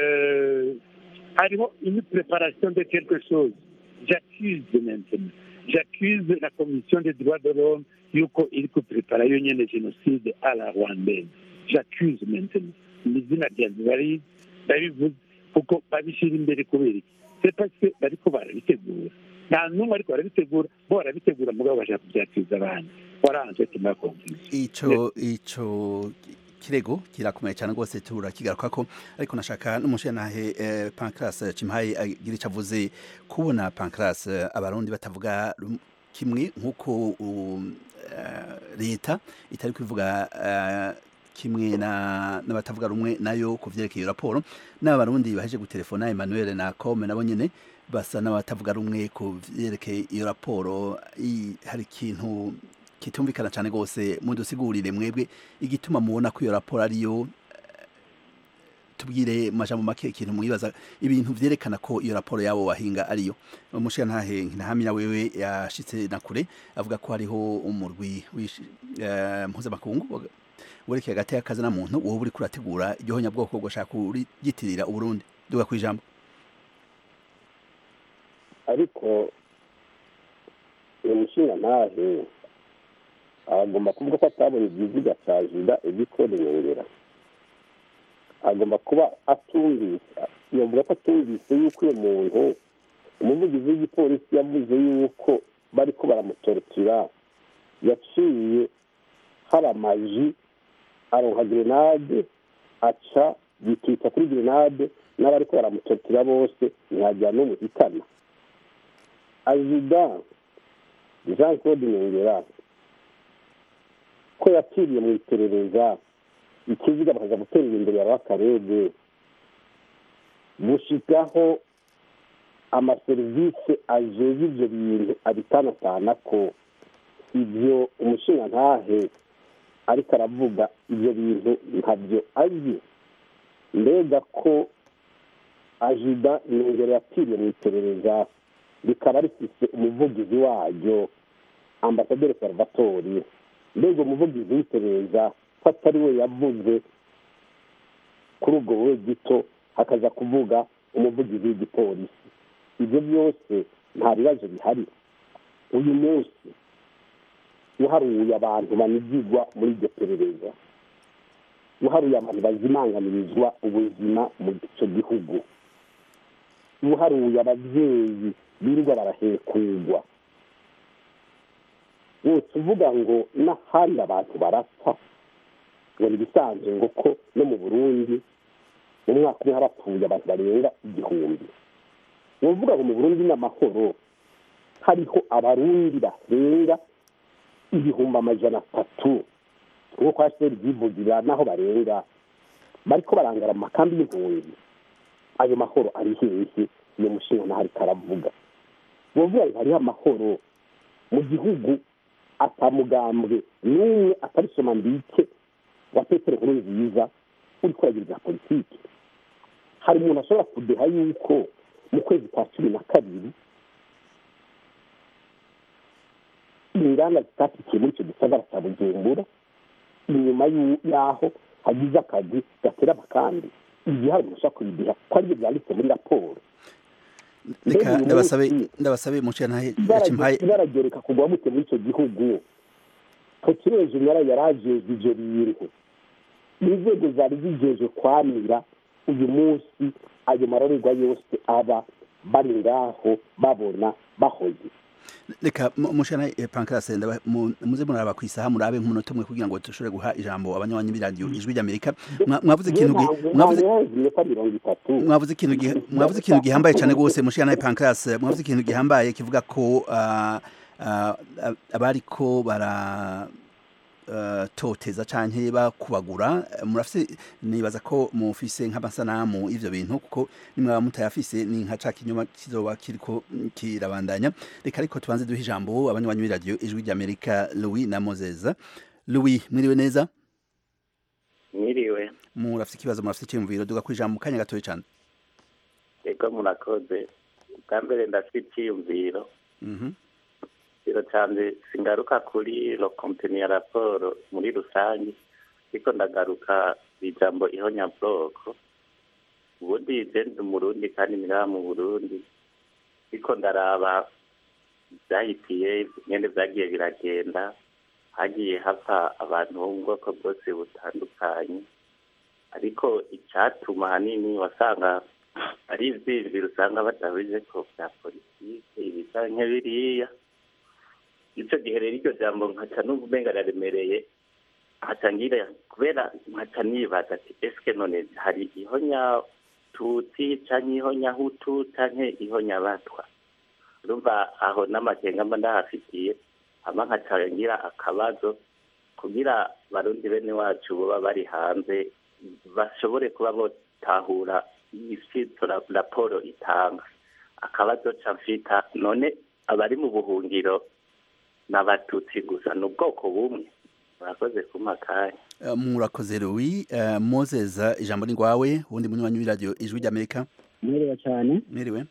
Speaker 10: euh, hariho une préparation de quelque chose j'accuse maintenant j'accuse la commission des droits de l'homme yuko iri kuprepara yo nyene génocide à la rwandaise j'accuse maintenant ni izina ryanjye bari babivuze kuko babishyira imbere kubera iki c'est parce que bariko barabitegura nta n'umwe ariko barabitegura bo barabitegura mugabo bashaka kubyakiriza abandi waranze tima konfuzi
Speaker 1: ico ico kirego kirakomeye cyane rwose turakigaruka ko ariko nashaka n'umushenahe eh, Pancras Cimpaye agira icyo avuze kubona Pancras eh, abarundi batavuga rum- kimwe nk'uko um, eh, leta itari kubivuga eh, kimwe na n'abatavuga rumwe nayo ku vyerekeye iyo raporo n'abarundi baheje gutelefona Emmanuel na Come nabo nyene basa n'abatavuga rumwe ku vyerekeye iyo raporo I- hari ikintu kitumvikana cyane rwose mudusigurire mwebwe igituma mubona ko iyo raporo ariyo eh, tubwire mu majambo make ikintu mwibaza ibintu vyerekana ko iyo raporo yabo bahinga ariyo umushirantahe ntahamira wewe yashitse na kure avuga ko hariho umurwi wishi- eh, mpuzamakungu werekeye hagati y'akazi na muntu wowe uri kurategura iryo honyabwoko ugashaka kuryitirira uburundi duga ku ijambo
Speaker 12: ariko uyu mushinga ntahe agomba kuvuga ko atabonye igiziga cya jida igikode nyongera agomba kuba atumvise yavuga ko atumvise yuko uyu muntu umuvugizi w'igipolisi yavuze yuko bari ko baramutorotira yaciye hari amaji aronka grenade aca yikita kuri grenade n'abari ko baramutorotira bose ntihajya n'umuhitana azida jean claude nyongera ko yapfiriye mu iperereza ikiziga bakaza guterera imbere ya bakarebe gushikaho amaserivisi ajejwe ivyo bintu abitanatana ko ivyo umushingantahe ariko aravuga ivyo bintu ntabyo azi mbega ko ajida nyongera yapfiriye mu iperereza rikaba rifise umuvugizi waryo ambasaderi salvatori mbega umuvugizi w'iperereza ko atari we yavuze kuri ubwo buwe gito hakaza kuvuga umuvugizi w'igipolisi ibyo byose nta bibazo bihari uyu munsi uharuye abantu banigirwa muri iryo perereza uharuye abantu bazimanganirizwa ubuzima mu icyo gihugu uharuye ababyeyi birirwa barahekurwa wose uvuga ngo n'ahandi abantu barapfa ngo ibisanzwe ngo ko no mu burundi mu mwaka umwe harapfuye abantu barenga igihumbi ni ukuvuga ngo mu burundi n'amahoro hariho abarundi barenga ibihumbi amajana atatu nk'uko kwa seri byivugira n'aho barenga bariko barangara mu makambi y'impunzi ayo mahoro ari hehe iyo mushinga naho ariko aravuga ni ukuvuga ngo hariho amahoro mu gihugu atamugambwe n'umwe atari soma mbike wa petero nkuru nziza uri kuragiriza politiki hari umuntu ashobora kudeha yuko mu kwezi kwa cumi na kabiri inganda zitatikiye muri icyo gisagara cya bujumbura inyuma y'aho hagize akazi gatera amakambi igihe hari umuntu ushobora kubideha ko aribyo byanditse muri raporo
Speaker 1: reka ndabasabe ndabasabe mushirantahe Cimpaye
Speaker 12: ibaragereka kugwa gute muri icyo gihugu pokireje nyara yarajejwe ivyo bintu inzego zari zijejwe kwamira uyu munsi ayo marorerwa yose aba bari ngaho babona bahoze
Speaker 1: reka mushirantahe Pancras ndaba- mu- muze muraraba ku isaha murabe nk'umunota umwe kugira ngo dushobore guha ijambo abanywanyi b'iradiyo ijwi ry'amerika Mwa- mwavuze ikintu gi- mwavuze
Speaker 12: iminota mirongo itatu
Speaker 1: mwavuze ikintu giha- mwavuze ikintu gihambaye cyane rwose mushiyana Pancras mwavuze ikintu gihambaye kivuga ko ah, ah, abariko bara ah, toteza canke bakubagura murafise nibaza ko mufise nk'amasanamu ivyo bintu kuko nimwaba mutayafise ni nka ca kinyoma kizoba kiriko kirabandanya reka ariko tubanze duhe ijambo abanywanyi b'iradiyo ijwi ry'amerika louis na moses louis mwiriwe neza
Speaker 15: mwiriwe
Speaker 1: murafise ikibazo murafise icyiyumviro duga ku ijambo mu kanya gatoya cane
Speaker 15: ego murakoze bwa mbere ndafite icyiyumviro
Speaker 1: Mhm.
Speaker 15: ikiro cyanjye singaruka kuri lo konteni ya raporo muri rusange ariko ndagaruka ku ijambo ihonyabwoko ubundi je ndi umurundi kandi niraha mu burundi ariko ndaraba byahitiye nyene vyagiye biragenda hagiye hapfa abantu bo mu bwoko bwose butandukanye ariko icyatuma ahanini wasanga ari ibyinjiro usanga batabize ko bya politike ibisa nk'biriya icyo gihe rero iryo jambo nkaca n'ubu umenga riraremereye nkaca ngira kubera nkaca nibaza ati esike none hari ihonya tutsi canke ihonya hutu canke ihonya batwa urumva aho n'amakenga mba ndahafitiye hama nkaca ngira akabazo kugira barundi bene wacu baba bari hanze bashobore kuba botahura ifito raporo itanga akabazo ca mfita none abari mu buhungiro n'abatutsi gusa ni ubwoko bumwe murakoze kumpa akanya
Speaker 1: Eh, murakoze Louis Eh, Moses ijambo ni rwawe ubundi munywanyi w'iradiyo ijwi ry'Amerika
Speaker 16: mwiriwe cyane
Speaker 1: mwiriwe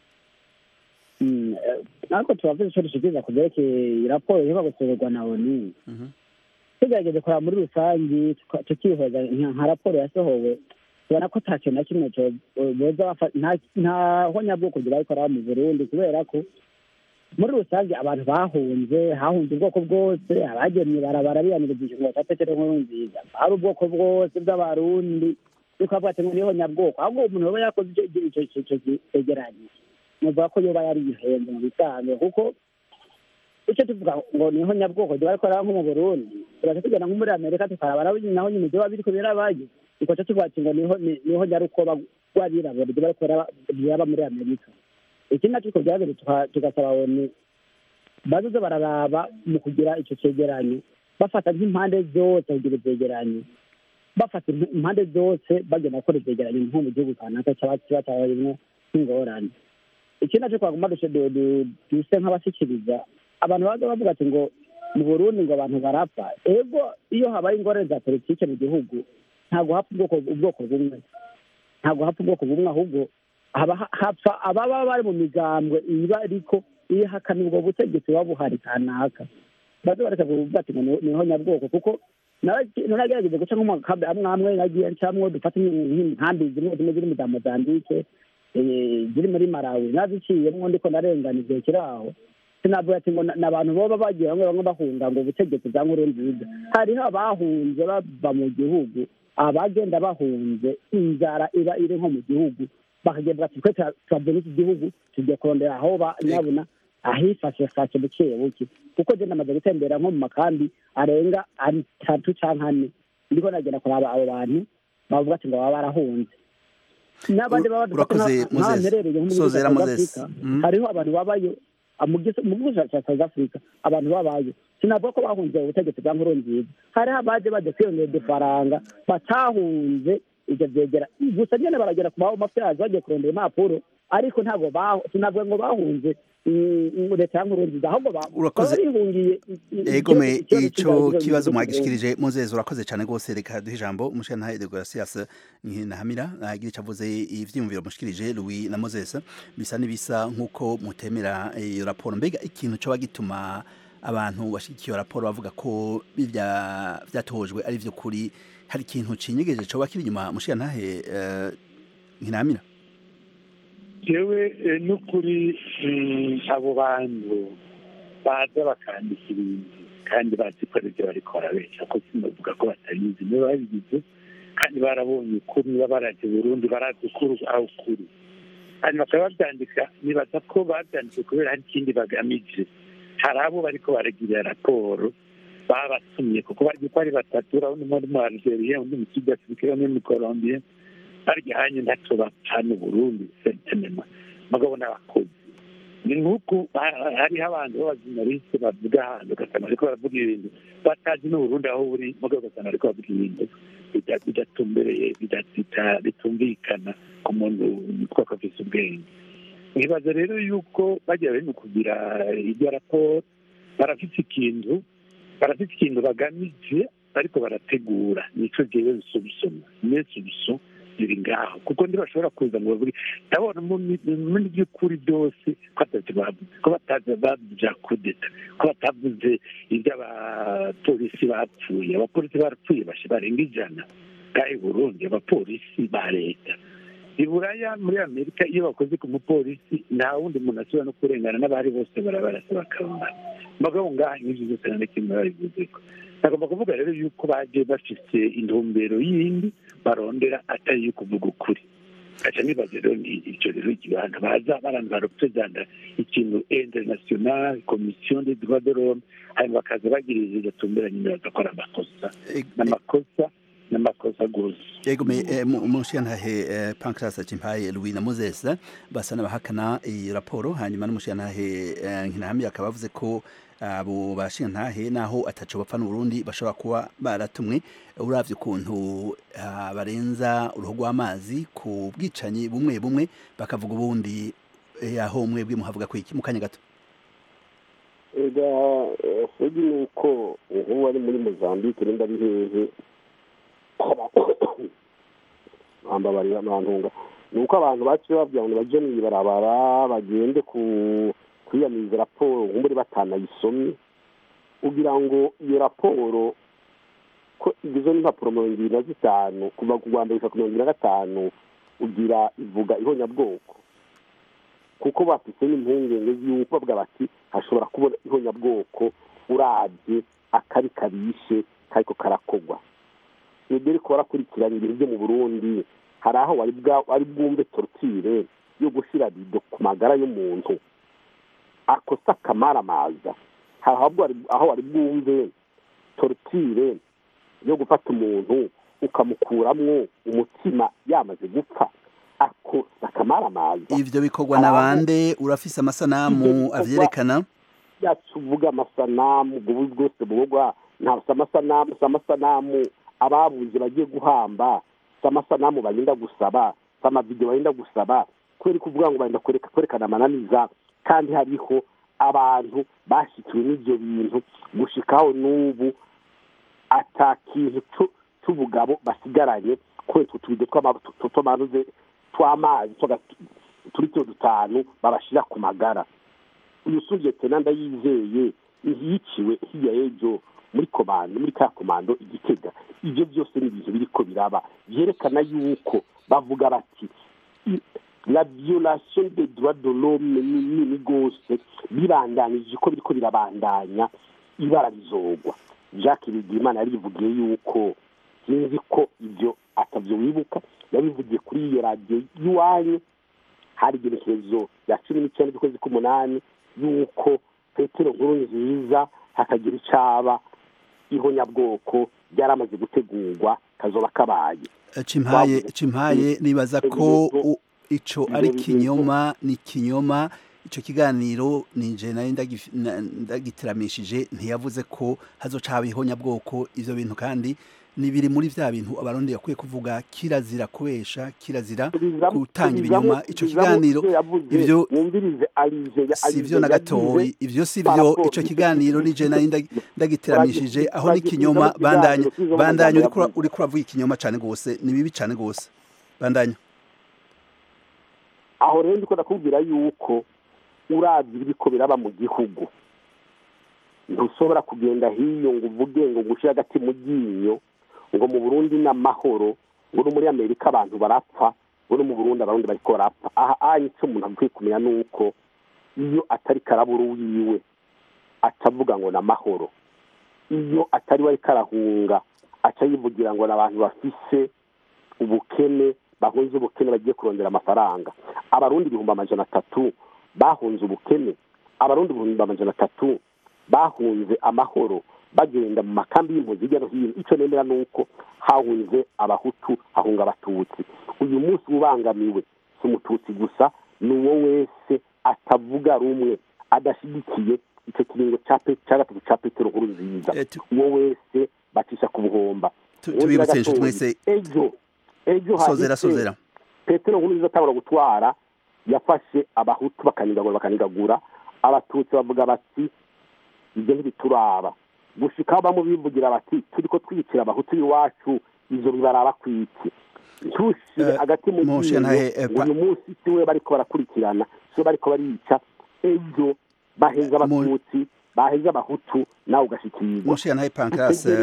Speaker 16: Mm, eh, natwe turavuze icyo dushikiriza ku byerekeye raporo iheruka gusohorwa na onu tugerageze kureba muri rusange tuka- tukihweza nka nka raporo yasohowe tubona ko nta kintu na kimwe cyo boza bafa- nta- nta honyabwoko barikora mu burundi kubera ko muri rusange abantu bahunze hahunze ubwoko bwose abagemye barabara biyaniriza ngo batatete nkuru nziza hari ubwoko bwose bw'abarundi bikavuga ati ngo niho nyabwoko ahubwo umuntu yoba yakoze icyo icyo icyo icyo cyegeranyo muvuga ko yoba yari yihenze mu bisanzwe kuko icyo tuvuga ngo niho nyabwoko ryo bariko nko mu burundi tugaca tugenda nko muri amerika tukaraba naho naho nyine vyoba biriko birabaye tugaca tuvuga ati ngo niho ni- niho nyarukoba rw'abirabura ryo bariko baraba- biraba muri amerika ikindi naco tuko byabere tugasaba oni bazoze bararaba mu kugira ico cegeranyo bafata nk'impande zose kugira ivyegeranyo bafata imp- impande zose bagenda gukora ivyegeranyo nko mu gihugu kanaka caba kiba cabayemwo nk'ingorane ikindi naco twagomba duce du- du- duse nk'abashikiriza abantu baza bavuga ati ngo mu burundi ngo abantu barapfa ego iyo habaye ingorane za politike mu gihugu ntabwo hapfa ubwoko ubwoko bumwe ntabwo hapfa ubwoko bumwe ahubwo haba ha- hapfa ababa bari mu migambwe iba ariko ihakana ubwo butegetsi buba buhari kanaka baze bareka kuvuga ati ngo ni- niho nyabwoko kuko naragerageze guca nk'amakambi amwe amwe nagiye ncamwo dufate nk'inkambi zimwe zimwe ziri mu za mozambike eh, ziri muri malawi naziciyemwo ndiko narengana igihe kiri aho sinavuga ati ngo ni abantu boba bagiye bamwe bamwe bahunga ngo ubutegetsi bwa nkuru nziza hariho abahunze bava mu gihugu abagenda bahunze inzara iba iri nko mu gihugu bakagenda bati twe turavuna iki gihugu tugiye kurondera aho ba nyabuna ahifashifashe buke buke kuko je namaze gutembera nko mu makambi arenga atatu canke ane ndiko nagenda kuraba abo bantu bavuga ati ngo baba barahunze n'abandi baba dufata
Speaker 1: urakoze,
Speaker 16: nka-
Speaker 1: Moses.
Speaker 16: nk'abaherereye nko muri
Speaker 1: Sozera,
Speaker 16: South
Speaker 1: Moses.
Speaker 16: Africa,
Speaker 1: Mhm.
Speaker 16: hariho abantu babayo ah, mu gis- mu gihugu cya South Africa abantu babayo sinavuga ko bahunze ubutegetsi bwa nkuru nziza hariho abaje baje kwiyongera udufaranga batahunze ivyo vyegera gusa nyene baragera ku mafyazi bagiye kurondera impapuro ariko ntabwo bahu- sinavuga ngo bahunze mm, mm, leta ya nkuru nziza ahubwo ba-
Speaker 1: Urakoze.
Speaker 16: baba bihungiye
Speaker 1: egome
Speaker 16: ikibazo
Speaker 1: ico
Speaker 16: cy'inzara
Speaker 1: kibazo
Speaker 16: mu
Speaker 1: mwagishikirije Moses urakoze cyane rwose reka duhe ijambo umushinga de Gracias Ntahamira agira icyo avuze ivyiyumviro mushikirije Louis na Moses bisa n'ibisa nk'uko mutemera iyo raporo mbega ikintu coba gituma abantu bashigikiye iyo raporo bavuga ko bivya vyatojwe ari vyo kuri hari ikintu cinyegeje coba kiri inyuma mushinga ntahe eh, Ntahamira
Speaker 10: jewe eh, n'ukuri mm, abo bantu baza bakandika ibintu kandi bazi ko aribyo bariko barabesha ko sinavuga ko batabizi nibo babigize kandi barabonye ukuri niba baraje burundi barazi ukuri aho ukuri hanyuma bakaba babyandika nibaza ko babyanditse kubera hari ikindi bagamije hari abo bariko baragirira raporo babatumye kuko bazi ko ari batatu urabona umwe ari mu algeria undi mu sud africa undi mu colombia barya hanye ntacyo bapfana uburundi sentenema mugabo n'abakozi ni nk'uku ha- hariho abantu b'abajournaliste bavuga ahantu ugasanga bariko baravuga ibintu batazi n'uburundi aho buri mugabo ugasanga bariko bavuga ibintu bida- bidatumbereye bida- bita- bitumvikana ku muntu witwa ko afise ubwenge nibaza rero yuko bagira bari mu kugira iryo raporo barafite ikintu barafite ikintu bagamije ariko barategura nico jewe bisubisoma nesubiso biri ngaho kuko ntibashobora kuza ngo bavuge ndabona mu- muri by'ukuri byose ko atatu bavuze ko batazi bavuze kudeta ko batavuze iby'abapolisi bapfuye abapolisi barapfuye bashe barenga ijana ngaho i burundi abapolisi ba leta i buraya muri amerika iyo bakoze ku mupolisi nta wundi muntu ashobora no kurengana n'abari bose barabarasa bakabona mugabo ngaha nk'ibyo byose nta na kimwe babivuzeko nagomba kuvuga rero yuko baje bafise intumbero yindi barondera atari iyo kuvuga ukuri aca nibaza rero ni icyo rero abantu baza abantu barepresenta ikintu international commission des droits de l'homme hanyuma bakaza bagirije igatumberanye nyine bagakora amakosa n'amakosa n'amakosa gose
Speaker 1: yego me eh, mu- umushiyantahe eh, pancras cimpaye louis na moses basa n'abahakana iyi raporo hanyuma n'umushiyantahe eh, nkinahamye akaba avuze ko abo bashiyantahe naho ataco bapfa n'uburundi bashobora kuba baratumwe uravye ukuntu ah, barenza uruhu rw'amazi ku bwicanyi bumwe bumwe bakavuga ubundi eh, aho mwebwe muhavuga ko iki mu kanya gato
Speaker 12: ega sugi ni uko nk'ubu ari muri mozambique nimba ari hehe bambabarira abantunga ni uko abantu baciye babwira ngo baje mw'ibarabara bagende ku kwiyamiriza raporo nk'ubu batanayisomye kugira ngo iyo raporo ko igizwe n'impapuro mirongo ibiri na zitanu kuva ku rwa mbere gushika ku mirongo ibiri na gatanu ugira ivuga ihonyabwoko kuko bafise n'impungenge y'uko bavuga bati hashobora kubona ihonyabwoko urabye akari kabishe kariko karakorwa nibyo ariko barakurikirana ibintu byo mu burundi hari aho wari bwa- wari bwumve tortire yo gushira bido ku magara y'umuntu akosa akamaramaza hari aho wari- aho wari bwumve tortire yo gufata umuntu ukamukuramwo umutima yamaze gupfa akosa akamaramaza
Speaker 1: ivyo bikorwa na bande urafise amasanamu avyerekana
Speaker 12: yacu uvuga amasanamu ubwo bubi bwose bubugwa nta si amasanamu si amasanamu ababuze bagiye guhamba si amasanamu bagenda gusaba si amavidewo bagenda gusaba kubera kuvuga ngo bagenda kwereka- kwerekana amananiza kandi hariho abantu bashyikiwe n'ibyo bintu gushikaho n'ubu ata kintu cu- c'ubugabo basigaranye kubera utwo tubido tw'ama- tu- tw'amanuze tw'amazi twaga- turi tuyo dutanu babashira ku magara uyu sujete nanda yizeye yiciwe hirya y'ejo muri komando muri ka komando igitega ibyo byose ni ibintu biriko biraba byerekana yuko bavuga bati i- la violation des droits de l'homme ni nini rwose bibandanije ko biriko birabandanya ibara rizogwa jacques bigimana yarivugiye yuko sinzi ko ibyo atavyo wibuka yabivugiye kuri iyo radiyo y'iwanyu hari igenekerezo rya cumi n'icyenda z'ukwezi k'umunani y'uko petero nkuru nziza hakagira icaba ihonyabwoko ryaramaze gutegurwa kazoba kabaye
Speaker 1: cimpaye cimpaye nibaza ko u- ico ari kinyoma ni kinyoma ico kiganiro nije nari ndagif- na- ndagitiramishije ntiyavuze ko hazoca haba ihonyabwoko ivyo bintu kandi ni biri muri vya bintu abarundi yakwiye kuvuga kirazira kubesha kirazira gutanga ibinyoma ico kiganiro ivyo
Speaker 12: mwumvirize alize
Speaker 1: si vyo na gatoyi ivyo si vyo ico kiganiro nije nari ndag- ndagitiramishije aho ni kinyoma bandanya bandanya uriko ura- uriko uravuga ikinyoma cane gose ni bibi cane gose bandanya
Speaker 12: aho rero ndiko ndakubwira yuko uravye ibiriko biraba mu gihugu ntushobora kugenda hiyo ngo uvuge ngo gushira agati mu ryinyo ngo mu burundi ni amahoro ngo no muri amerika abantu barapfa ngo no mu burundi abarundi bariko barapfa aha anye ico umuntu akwiye kumenya ni uko iyo atari karaburu wiwe atavuga ngo ni amahoro iyo atari we ariko arahunga aca yivugira ngo ni abantu bafise ubukene bahunze ubukene bagiye kurondera amafaranga abarundi ibihumbi amajana atatu bahunze ubukene abarundi ibihumbi amajana atatu bahunze amahoro bagenda mu makambi y'impunzi hirya no hino icyo nemera ni uko hahunze abahutu hahunga abatutsi uyu munsi ubangamiwe si umututsi gusa ni uwo wese atavuga rumwe adashyigikiye icyo kiringo cya pe- cya gatatu cya petero nkuru nziza uwo wese bacisha ku buhomba
Speaker 1: Tu-
Speaker 12: Uwundi
Speaker 1: tubibutse inshuti
Speaker 12: gatoyi,
Speaker 1: mwese
Speaker 12: ejo ejo
Speaker 1: sozera
Speaker 12: hahise
Speaker 1: sozera
Speaker 12: petero nkuru nziza atabura gutwara yafashe abahutu bakanigagura bakanigagura abatutsi bavuga bati ibyo ntibituraba gushika bamwe bivugira bati turiko twicira abahutu iwacu ivyo bibaraba kwiki ntushire hagati mu
Speaker 1: Moshe
Speaker 12: ryinyo
Speaker 1: ntahe, eh,
Speaker 12: ngo
Speaker 1: pa-
Speaker 12: uyu munsi siwe bariko barakurikirana siwe bariko barica ejo baheza abatutsi baheza abahutu nawe ugashikirwa
Speaker 1: Moshe ntahe Pancras
Speaker 12: Dutegerezwa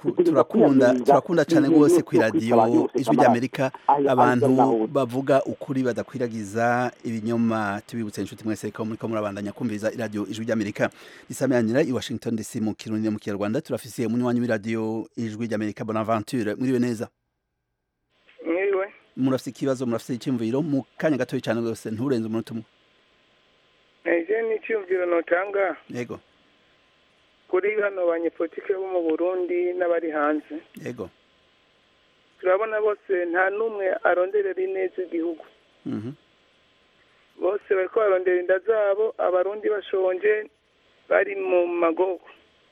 Speaker 1: turaku- turakunda turakunda cyane rwose ku iradiyo ijwi ry'amerika abantu bavuga ukuri badakwiragiza ibinyoma tubibutse inshuti mwese ko muriko murabandanya kumviriza iradiyo ijwi ry'amerika risamiranira i washington dc mu kirundi no mu kinyarwanda turafise umunywanyi w'iradiyo ijwi ry'amerika bonaventure mwiriwe neza
Speaker 17: mwiriwe
Speaker 1: murafise ikibazo murafise icyumviro mu kanya gatoya cyane rwose nturenze umunota umwe
Speaker 17: eje ni icyumviro notanga
Speaker 1: yego
Speaker 17: kuri hano banyepolitike bo mu burundi n'abari hanze
Speaker 1: yego
Speaker 17: turabona bose nta n'umwe aronderera ineza igihugu
Speaker 1: Mhm.
Speaker 17: bose bariko barondera inda zabo abarundi bashonje bari mu magogo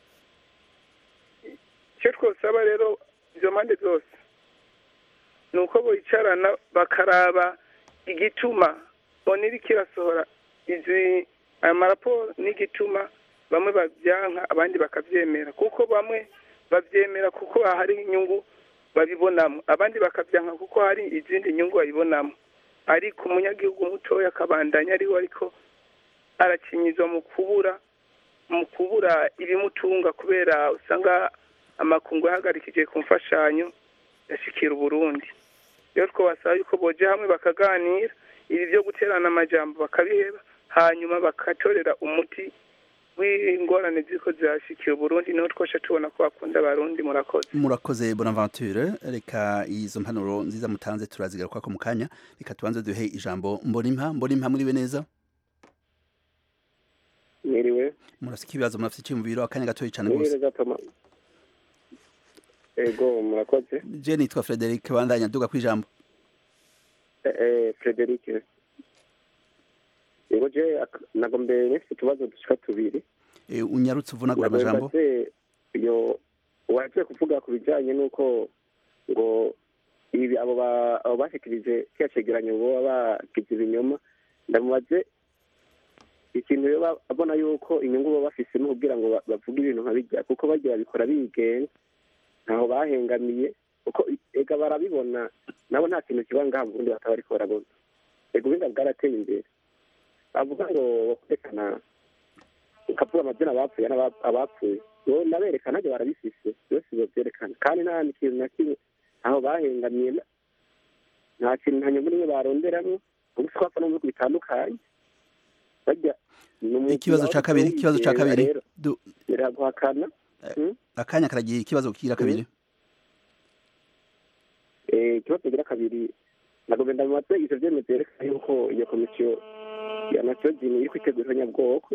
Speaker 17: icyo twosaba rero izo mpande zose ni uko bicarana bakaraba igituma bona iriko irasohora izi aya maraporo n'igituma bamwe babyanka abandi bakabyemera kuko bamwe babyemera kuko hari inyungu babibonamo abandi bakabyanka kuko hari izindi nyungu babibonamo ariko umunyagihugu mutoya akabandanya ariho ariko arakinyizwa mu kubura mu kubura ibimutunga kubera usanga amakungu yahagarikije ku mfashanyo yashikira uburundi rero twabasaba yuko boja hamwe bakaganira ibi byo guterana amajambo bakabiheba hanyuma bakatorera umuti w'ingorane ziko zirashikiye uburundi niho twosha tubona ko bakunda abarundi murakoze
Speaker 1: murakoze bonaventure reka izo mpanuro nziza mutanze turazigaruka ko mu kanya reka tubanze duhe ijambo mbonimpa mbonimpa muriwe neza
Speaker 18: mwiriwe
Speaker 1: murafise ikibazo murafise icyumviro akanya gatoya cyane
Speaker 18: mwiriwe
Speaker 1: rwose
Speaker 18: gatama ego murakoze
Speaker 1: je nitwa frederic bandanya duga ku ijambo
Speaker 18: Eh, eh, frederic ego je ak- nagombe nifite utubazo dushika tubiri
Speaker 1: Eh, unyarutse uvunagura
Speaker 18: Nagombe
Speaker 1: amajambo
Speaker 18: mbaze iyo waje kuvuga ku bijanye n'uko ngo ibi abo ba- abo bashikirije kiriya cegeranyo boba bagize ibinyoma ndamubaze ikintu rero abona yuko inyungu baba bafisemo kugira ngo ba- bavuge ibintu nka bijya kuko bagiye babikora bigenga ntaho bahengamiye kuko ega barabibona nabo nta kintu kiba ngaha mu burundi bataba bariko barabona ega ubuhinga bwarateye imbere bavuga ngo bakwerekana ukavuga amazina abapfuye n'aba- abapfuye bo naberekana nabyo barabifise byose bavyerekana kandi nta kintu na kimwe aho bahengamiye na- nta kintu nta nyungu nimwe baronderamwo ubu si bapfa no mu bihugu bitandukanye bajya ni umwuga
Speaker 1: ikibazo ca kabiri
Speaker 18: w'abawigenga
Speaker 1: ikibazo ca kabiri
Speaker 18: rero
Speaker 1: Du-
Speaker 18: biraguhakana
Speaker 1: akanya karagiye ikibazo kira kabiri
Speaker 18: Eh, ikibazo kigira kabiri nagombe ndamubaze ivyo vyemezo vyerekana yuko iyo komisiyo ya nasiyogini iri kwitegura nyabwoko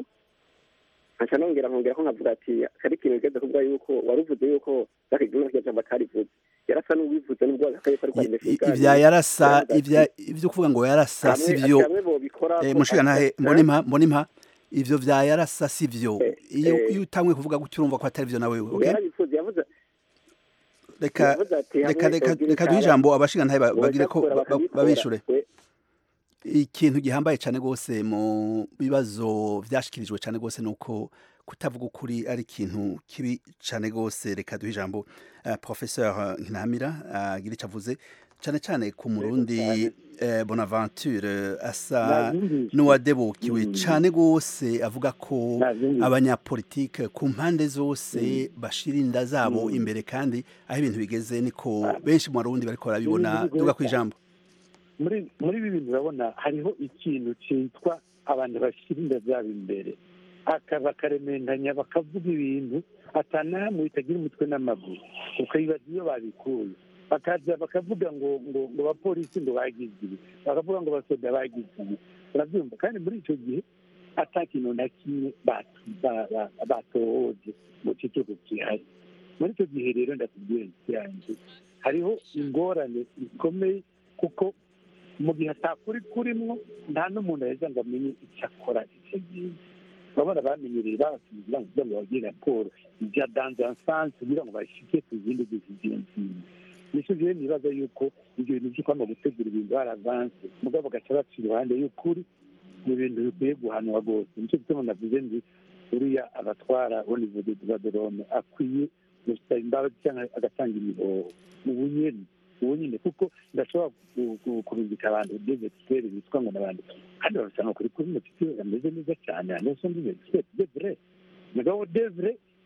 Speaker 18: nkaca nongera nkongera ko nkavuga ati kari ikintu bigeze kuvuga yuko wari uvuze yuko zakiguma kirya jambo atarivuze yarasa n'ubivuze n'ubwo akaye ko ari kwandika ibiganiro.
Speaker 1: ivya yarasa
Speaker 18: Yaravuze ati,
Speaker 1: ivya ivyo kuvuga ngo yarasa
Speaker 18: hamwe-
Speaker 1: sivyo
Speaker 18: hamwe bobikora
Speaker 1: eh
Speaker 18: ko-
Speaker 1: mushiga ntahe
Speaker 18: eh,
Speaker 1: mbonimpa mbonimpa ivyo vya yarasa sivyo iyo
Speaker 18: eh.
Speaker 1: iyo utangwe kuvuga gutyo urumva ko atari vyo nawe okay
Speaker 18: yarabivuze yavuze
Speaker 1: reka
Speaker 18: yavuze ati
Speaker 1: reka
Speaker 18: hamwe
Speaker 1: reka
Speaker 18: bogira
Speaker 1: reka duhe
Speaker 18: icyaha,
Speaker 1: ijambo abashinga ntahe ba-
Speaker 18: boja
Speaker 1: bagire ko
Speaker 18: gukora
Speaker 1: ba- ba-
Speaker 18: bakabikora.
Speaker 1: babishure
Speaker 18: We-
Speaker 1: ikintu gihambaye cyane rwose mu bibazo vyashikirijwe cyane rwose nuko kutavuga ukuri ari ikintu kibi cyane rwose reka duhe ijambo uh, professeur nkinamira agira uh, icyo avuze cyane cyane ku murundi eh, bonaventure asa
Speaker 19: Navyumvise.
Speaker 1: n'uwadebukiwe
Speaker 19: Mm.
Speaker 1: cyane rwose avuga ko
Speaker 19: Navyumvise.
Speaker 1: abanyapolitike ku mpande zose bashira inda zabo
Speaker 19: Mm.
Speaker 1: imbere kandi aho ibintu bigeze niko benshi mu barundi bariko barabibona
Speaker 19: Ibintu
Speaker 1: duga ku
Speaker 19: bigoye
Speaker 1: ijambo
Speaker 19: muri muri ibi bintu urabona hariho ikintu cyitwa abantu bashyira inda zabo imbere aka bakaremendanya bakavuga ibintu atanahamwe bitagira umutwe n'amaguru ukayibaza iyo babikuye bakaza bakavuga ngo ngo ngo abapolisi ngo bagize ibi bakavuga ngo abasoda bagize ibi urabyumva kandi muri icyo gihe ata kintu na kimwe batu- ba- ba- batohoje mu kigo gihari muri icyo gihe rero ndakubwira yanjye hariho ingorane zikomeye kuko mu gihe atakuri kurimwo nta n'umuntu aheza ngo amenye icyo akora icyo gihe urabona bamenyereye babasubiza kugira ngo bagire raporo ibya danzansanse kugira ngo bashike ku zindi zizigenzini nicyo gihe nibaza yuko ibyo bintu byo kwanga gutegura ibintu baravanse mugabo bagaca baca iruhande y'ukuri ni ibintu bikwiye guhanwa rwose nicyo gituma navuze ndi uriya abatwara olivude dubaderome akwiye gusaba imbabazi cyangwa agatanga imihoho ubu nyene ubu nyine kuko ndashobora ku- ku- kurungika abantu des experts bitwa ngo n'abandi kandi babasanga kuri kuri mutiti ameze neza cyane aneso ndi expert de vrai mugabo de vrai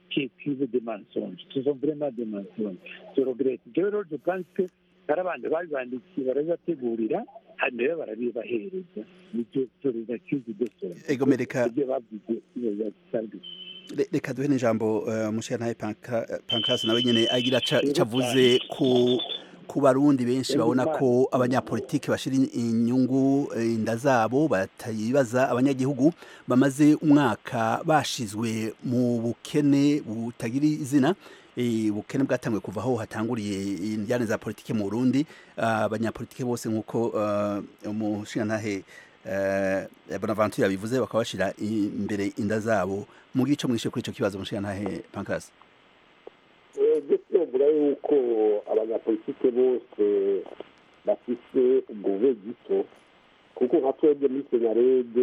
Speaker 19: qui écrivent des mensonges ce sont vraiment des mensonges je regrette jewe rero je pense que hari abantu babibandikiye barabibategurira hanyuma rero barabibahereza nicyo solidarité de sona
Speaker 1: Ego mereka
Speaker 19: ibyo bavuze bibasanzwe
Speaker 1: Le- reka duhe n'ijambo uh, mushiyantahe pankasi nawe nyene agira ca- ico avuze ku ku barundi benshi babona ko abanyapolitiki bashira in- inyungu eh, inda zabo batayibaza abanyagihugu bamaze umwaka bashizwe mu bukene butagira izina eh, ubukene bwatanguye kuva aho hatanguriye indyane za politike mu Burundi Ah, abanyapolitike bose nk'uko uh, umushiyantahe uh, Bonaventure yabivuze bakaba bashira i- imbere inda zabo mu gico mwishe kuri ico kibazo mushiyantahe pankasi
Speaker 12: ibyo tuvuga yuko abanyapolitike bose bafise ubwo bube gito kuko nka twebwe muri senarede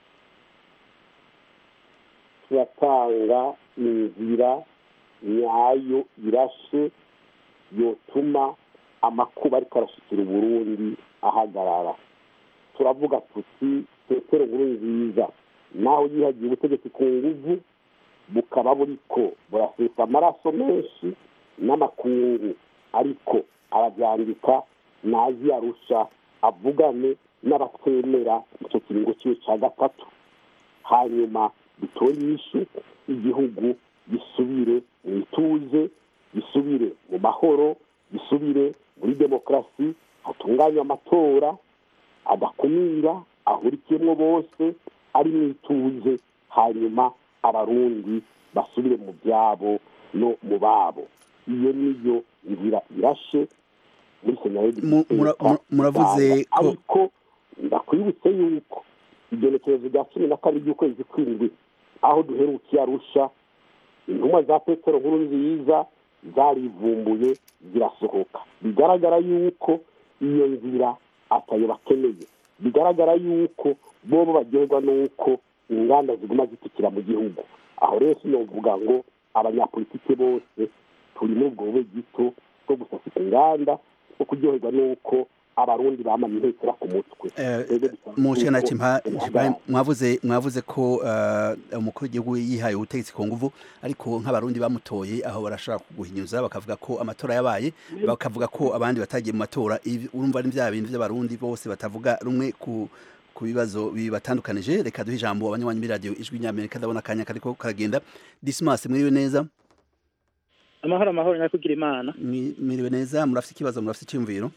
Speaker 12: turatanga inzira nyayo irashe yotuma amakuba ariko arashikira uburundi ahagarara turavuga tuti petero nkuru nziza naho yihagiye ubutegetsi ku nguvu bukaba buriko burasesa amaraso menshi n'amakungu ariko arabyandika nazi arusha avugane n'abatemera icyo kiringo cyiwe cya gatatu hanyuma bitore inyishu igihugu gisubire mu ituze gisubire mu mahoro gisubire muri demokarasi hatunganywe amatora adakumira ahurikiyemo bose ari mu ituze hanyuma abarundi basubire mu byabo no mu babo iyo niyo nzira irashe muri senaredi
Speaker 1: Mu- mura- mura- muravuze ko-
Speaker 12: ariko ndakwibutse yuko igenekerezo rya cumi na kabiri ry'ukwezi kw'indwi aho duherukiye arusha intumwa za petero nkuru nziza zarivumbuye zirasohoka bigaragara yuko iyo nzira atayo bakeneye bigaragara yuko bobo bagerwa n'uko inganda ziguma zitikira mu gihugu aho rero sinovuga ngo abanyapolitike bose turi muri ubwo bube gito bwo gusasika inganda bwo kuryoherwa n'uko abarundi bamanye intekera ku mutwe Twebwe dusaba
Speaker 1: mushikana
Speaker 12: yuko
Speaker 1: chimpa
Speaker 12: duhagarara.
Speaker 1: mwavuze mwavuze ko uh, umukuru w'igihugu yihaye ubutegetsi ku nguvu ariko nk'abarundi bamutoye aho barashaka kuguhinyuza bakavuga ko amatora yabaye bakavuga ko abandi batagiye mu matora Ivi- urumva ni bya bintu by'abarundi bose batavuga rumwe ku ku bibazo bibatandukanije reka duhe ijambo abanywanyi muri radio ijwi ry'Amerika ndabona akanya kariko karagenda Dismas mwiriwe neza
Speaker 20: amahoro amahoro nyakugira imana
Speaker 1: Mwi- mwiriwe neza murafite ikibazo murafite icyumviro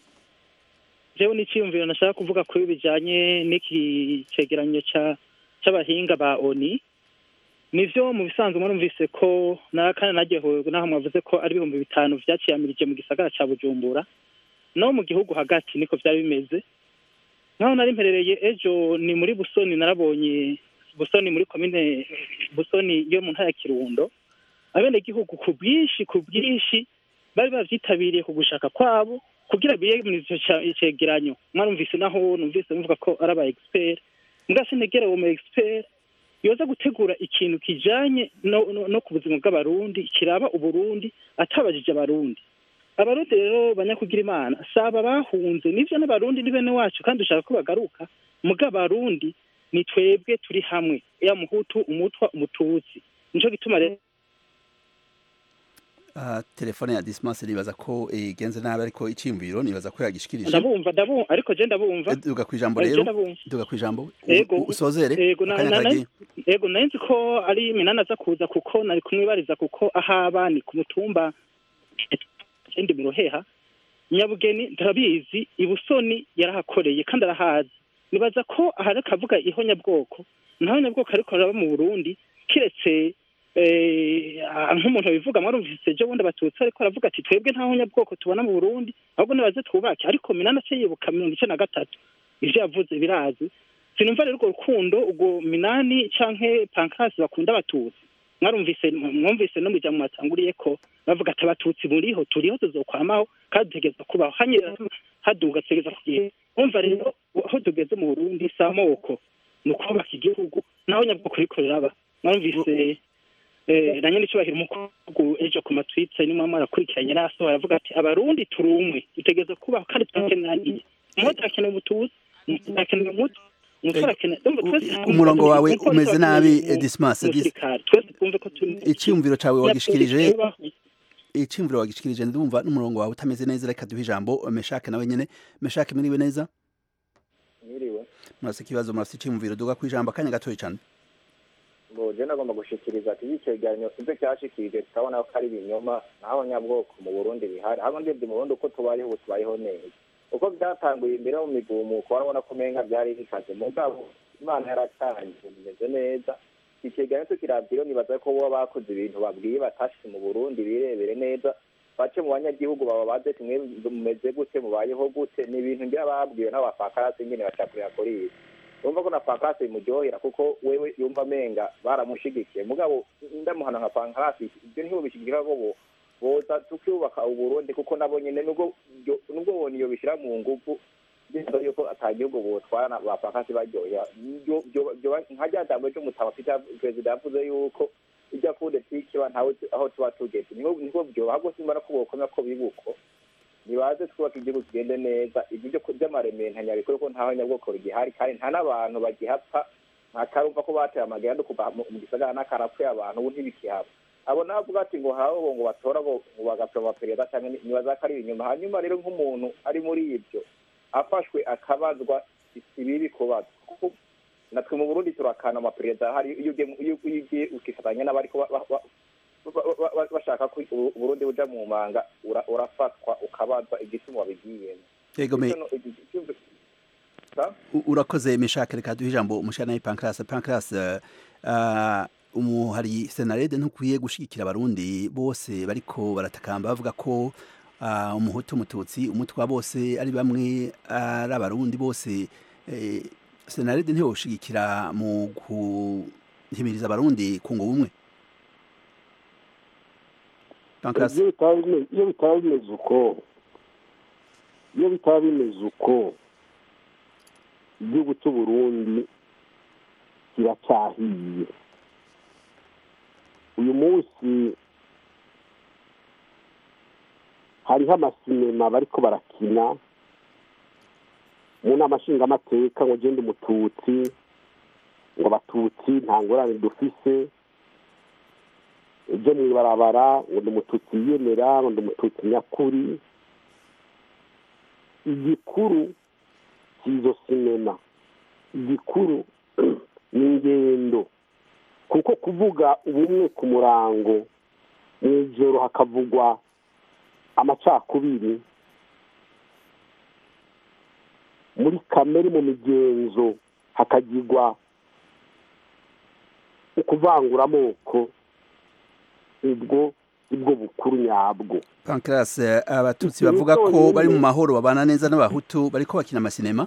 Speaker 20: jewe n'icyiyumviro nashaka kuvuga kuri bijanye n'iki cegeranyo ca c'abahinga ba oni nivyo mu bisanzwe mwarumvise ko na kandi naryohewe naho mwavuze ko ari ibihumbi bitanu vyaciyamirije mu gisagara ca bujumbura no mu gihugu hagati niko vyari bimeze nkaho nari mperereye ejo ni muri busoni narabonye busoni muri komine busoni yo mu ntara ya kirundo abenegihugu ku bwinshi ku bwinshi bari bavyitabiriye ku gushaka kwabo kugira biyemeze ico ca- icegeranyo mwarumvise naho numvise muvuga ko ari aba expert mbwa sinegera uwo mu expert yoza gutegura ikintu kijanye no, no, no ku buzima bw'abarundi kiraba uburundi atabajije abarundi abarundi rero banyakugira imana saba bahunze nivyo n'abarundi ni bene wacu kandi dushaka ko bagaruka muga abarundi ni twebwe turi hamwe ya muhutu umutwa umututsi nico gituma rero
Speaker 1: uh, telefone ya Dismas nibaza ko igenze nabi ariko icyumviro nibaza ko yagishikirije
Speaker 20: ndabumva ndabumva ariko je ndabumva
Speaker 1: duga kwijambo
Speaker 20: Eh, je
Speaker 1: rero
Speaker 20: ndabumva.
Speaker 1: duga kwijambo
Speaker 20: Ego,
Speaker 1: usozere
Speaker 20: ego na-
Speaker 1: akanya
Speaker 20: na- na-
Speaker 1: karagiye
Speaker 20: ego nari nzi ko ari minani aza kuza kuko nari kumwibariza kuko ahaba ni ku mutumba ikindi mu ruheha nyabugeni turabizi ibusoni yarahakoreye kandi arahazi nibaza ko ahari akavuga ihonyabwoko nta honyabwoko ariko araba mu burundi kiretse eh, ah, nk'umuntu bivuga mwarumvise ejo bundi abatutsi ariko aravuga ati twebwe nta honyabwoko tubona mu burundi ahubwo nibaze twubake ariko minani ace yibuka mirongo icenda na gatatu ivyo yavuze birazi sinumva rero urwo rukundo urwo minani canke pankasi bakunda abatutsi mwarumvise mwumvise no muja mwatanguriye ko bavuga ati abatutsi buriho turiho tuzokwamaho kandi dutegerezwa kubaho hanyira haduga tutegerezwa kugira umva rero aho tugeze mu burundi si amoko ni ukubaka igihugu naho nyabwoko riko riraba mwarumvise eh, na nyene icubahiro umukuru ejo ku matwitse nimwe mwarakurikiranye naso aravuga ati abarundi turi umwe dutegerezwa kubaho kandi turakenaniye umwe turakeneye ubututsi umwe turakeneye umutu umutwe arakeneye Urumva twese
Speaker 1: umurongo wawe
Speaker 20: umupolisi
Speaker 1: umeze
Speaker 20: arakeneye
Speaker 1: nabi
Speaker 20: umu-
Speaker 1: Dismas
Speaker 20: umusirikare twese twumve ko turi
Speaker 1: iciyumviro cawe wagishikirije
Speaker 20: Nyabwonko
Speaker 1: iciyumviro wagishikirije ndumva n'umurongo wawe utameze neza reka duhe ijambo meshake nawe nyene meshake muriwe neza
Speaker 21: Mwiriwe.
Speaker 1: murafise ikibazo murafise iciyumviro duga kwijambo akanya gatoyi cane
Speaker 21: ngo je nagomba gushikiriza ati icegeranyo ivyo cyashikirije tukabona ko ari ibinyoma naho nyabwoko mu burundi bihari hano ndebye mu burundi uko tubayeho ubu tubayeho neza uko byatanguye imbere mu migumuko warabona ko umenga byari bikaze mugabo imana yaratangiye bimeze neza icegeranyo tukiravye nibaza ko boba bakoze ibintu babwiye batashitse mu burundi birebere neza bace mu banyagihugu baba baze tumwe mumeze gute mubayeho gute ni ibintu ngira babwiwe n'abafakarasi nyene bacakurira kuri ibi urumva ko na pankarasi bimuryohera kuko wewe yumva amenga baramushigikiye mugabo ndamuhana nka pankarasi ibyo ntibubishigikira ko bo boza tukubaka uburundi kuko nabo nyene nubwo byo- nubwo boni iyo bishira mu nguvu biza yuko ata gihugu botwara na ba pankarasi baryohera Byo- byo- byo- nka rya jambo ry'umutama Peter perezida yavuze yuko ijya kudetiki ba ntawe uzi aho tuba tugeze niho niho byoba ahubwo simba no kubokomera ko bibuko nibaze twubaka igihugu kigende neza ibyo byo by'amaremantanya bikore ko ntaho nyabwoko rigihari kandi nta n'abantu bagihapfa ntakarumva ko bateye amagenda no kuva mu mu gisagara n'akarapfuye abantu ubu ntibikihaba abo navuga ati ngo hawe bo ngo batora bo ngo bagapfa abaperezida cyangwa ni- nibaza ko ari inyuma hanyuma rero nk'umuntu ari muri ibyo afashwe akabazwa ibibi kubazwa kuko natwe mu burundi turakana amaperezida hari iyo ugiye mu- iyo iyo ugiye ukifatanya n'abariko ba- ba- ba- ba- ba- ba- bashaka ko u- uburundi buja mu manga ura- urafatwa ukabazwa igituma wabigiyemo
Speaker 1: Yego, me-
Speaker 21: Icyo no- iki- icyumvi- Sa?
Speaker 1: U- urakoze meshake reka duhe ijambo umushana nawe pancras pancras uh, umuhari senarede ntukwiye gushigikira abarundi bose bariko baratakamba bavuga ko uh, umuhutu umututsi umutwa bose ari bamwe ari abarundi bose eh, senarede ntiyoshigikira mu guhimiriza abarundi kunga ubumwe pancras
Speaker 12: iyo bitaba bime- iyo bitaba bimeze uko iyo bitaba bimeze uko igihugu cy'u Burundi kiracyahiye uyu munsi hariho amasinema bariko barakina mu nama nshingamateka ngo genda umututsi ngo abatutsi nta ngorane dufise ibyo mu ibarabara ngo ndi umututsi yiyemera ngo ndi umututsi nyakuri igikuru cy'izo sinema igikuru ni ingendo kuko kuvuga ubumwe ku murango mu ijoro hakavugwa amacakubiri muri kamere mu migenzo hakagirwa ukuvangura amoko ubwo ubwo bukuru nyabwo
Speaker 1: pancras eh, abatutsi bavuga ko bari mu mahoro babana neza n'abahutu bariko bakina amasinema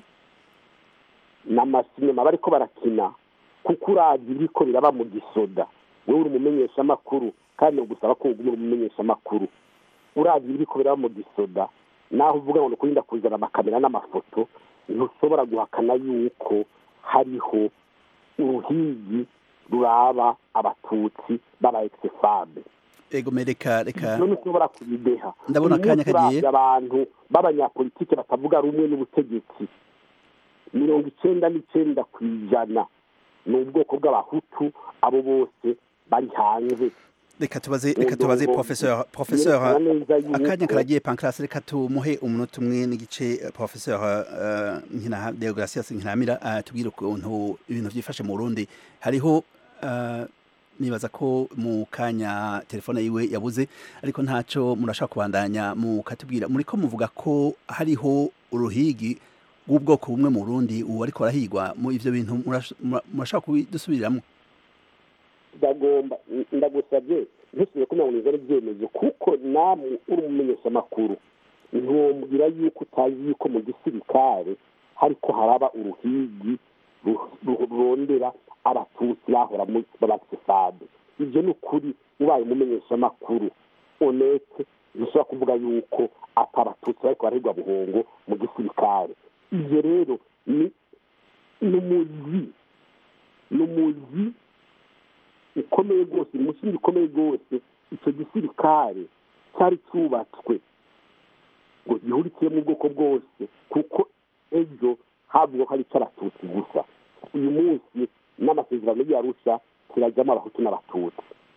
Speaker 12: ni amasinema bariko barakina kuko uravye ibiriko biraba mu gisoda wewe uri umumenyeshamakuru kandi gusaba ko uguma uri umumenyeshamakuru uravye ibiriko biraba mu gisoda naho uvuga ngo ni ukurinda kuzana amakamera n'amafoto ntushobora guhakana yuko hariho uruhigi ruraba abatutsi b'aba exifabe
Speaker 1: ego me reka reka
Speaker 12: none ushobora kubideha
Speaker 1: Ndabona
Speaker 12: Uyu
Speaker 1: akanya
Speaker 12: munsi
Speaker 1: kagiye.
Speaker 12: uravye abantu b'abanyapolitike batavuga rumwe n'ubutegetsi mirongo icenda n'icenda ku ijana ni ubwoko bw'abahutu abo bose bari hanze
Speaker 1: reka tubaze reka tubaze
Speaker 12: Ndongo-
Speaker 1: professeur professeur
Speaker 12: yerekana neza yuko-
Speaker 1: akanya karagiye pancras reka tumuhe umunota umwe n'igice eh, professeur uh, nkina Deogracias Nkinamira uh, tubwire ukuntu ibintu vyifashe mu Burundi hariho uh, nibaza ko mu kanya telefone yiwe yabuze ariko ntaco murashaka kubandanya mukatubwira muriko muvuga ko hariho uruhigi rw'ubwoko bumwe mu Burundi ubu ariko arahigwa mu ivyo bintu murash- mura- murashaka kubidusubiriramwo
Speaker 12: ndagomba ndagusabye ntusubire ko mirongo irindwi n'ibyemezo kuko namwe uri umumenyeshamakuru ntiwombwira yuko utazi yuko mu gisirikare hariko haraba uruhigi ru- ru- rurondera abatutsi bahora mu b'abasefade ibyo ni ukuri ubaye umumenyeshamakuru onete ntushobora kuvuga yuko ati abatutsi bariko barahigwa buhongo mu gisirikare ibyo rero ni ni umuzi ni umuzi ukomeye rwose ni umusingi ukomeye rwose icyo gisirikare cyari cyubatswe ngo gihurikiyemo ubwoko bwose kuko ejo havuga ko ari icy'abatutsi gusa uyu munsi n'amasezerano y'arusha kirajyamo abahutu n'abatutsi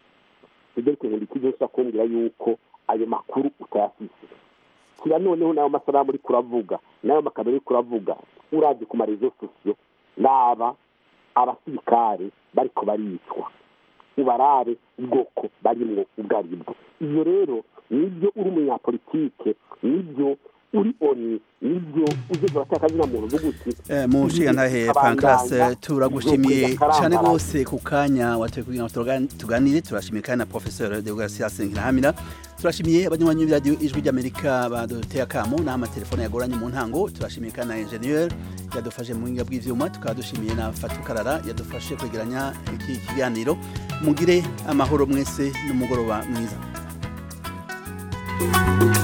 Speaker 12: federico nkundikije usa kumbwira yuko ayo makuru utayafise kira noneho n'ayo masanamu uri kuravuga n'ayo makamera uri kuravuga uravye ku marezo sosiyo n'aba abasirikare bariko baricwa ubarabe ubwoko barimwo ubwo aribwo iyo rero nibyo uri umunyapolitike nibyo uri oni nibyo ugeze abatakazina muntu uvuga uti
Speaker 1: Eh, mu nshingantahe pancras turagushimiye cyane rwose ku kanya watoye kugira ngo turoga- tuganire turashimiye kandi na professeur deogratias nkirahamira turashimiye abanywanyi b'iradiyo ijwi ry'amerika baduteye akamo n'aho amatelefone yagoranye mu ntango turashimiye kandi na ingenieur yadufashe mu buhinga bw'ivyuma tukaba dushimiye na fatukarara yadufashe kwegeranya iki kiganiro mugire amahoro mwese n'umugoroba mwiza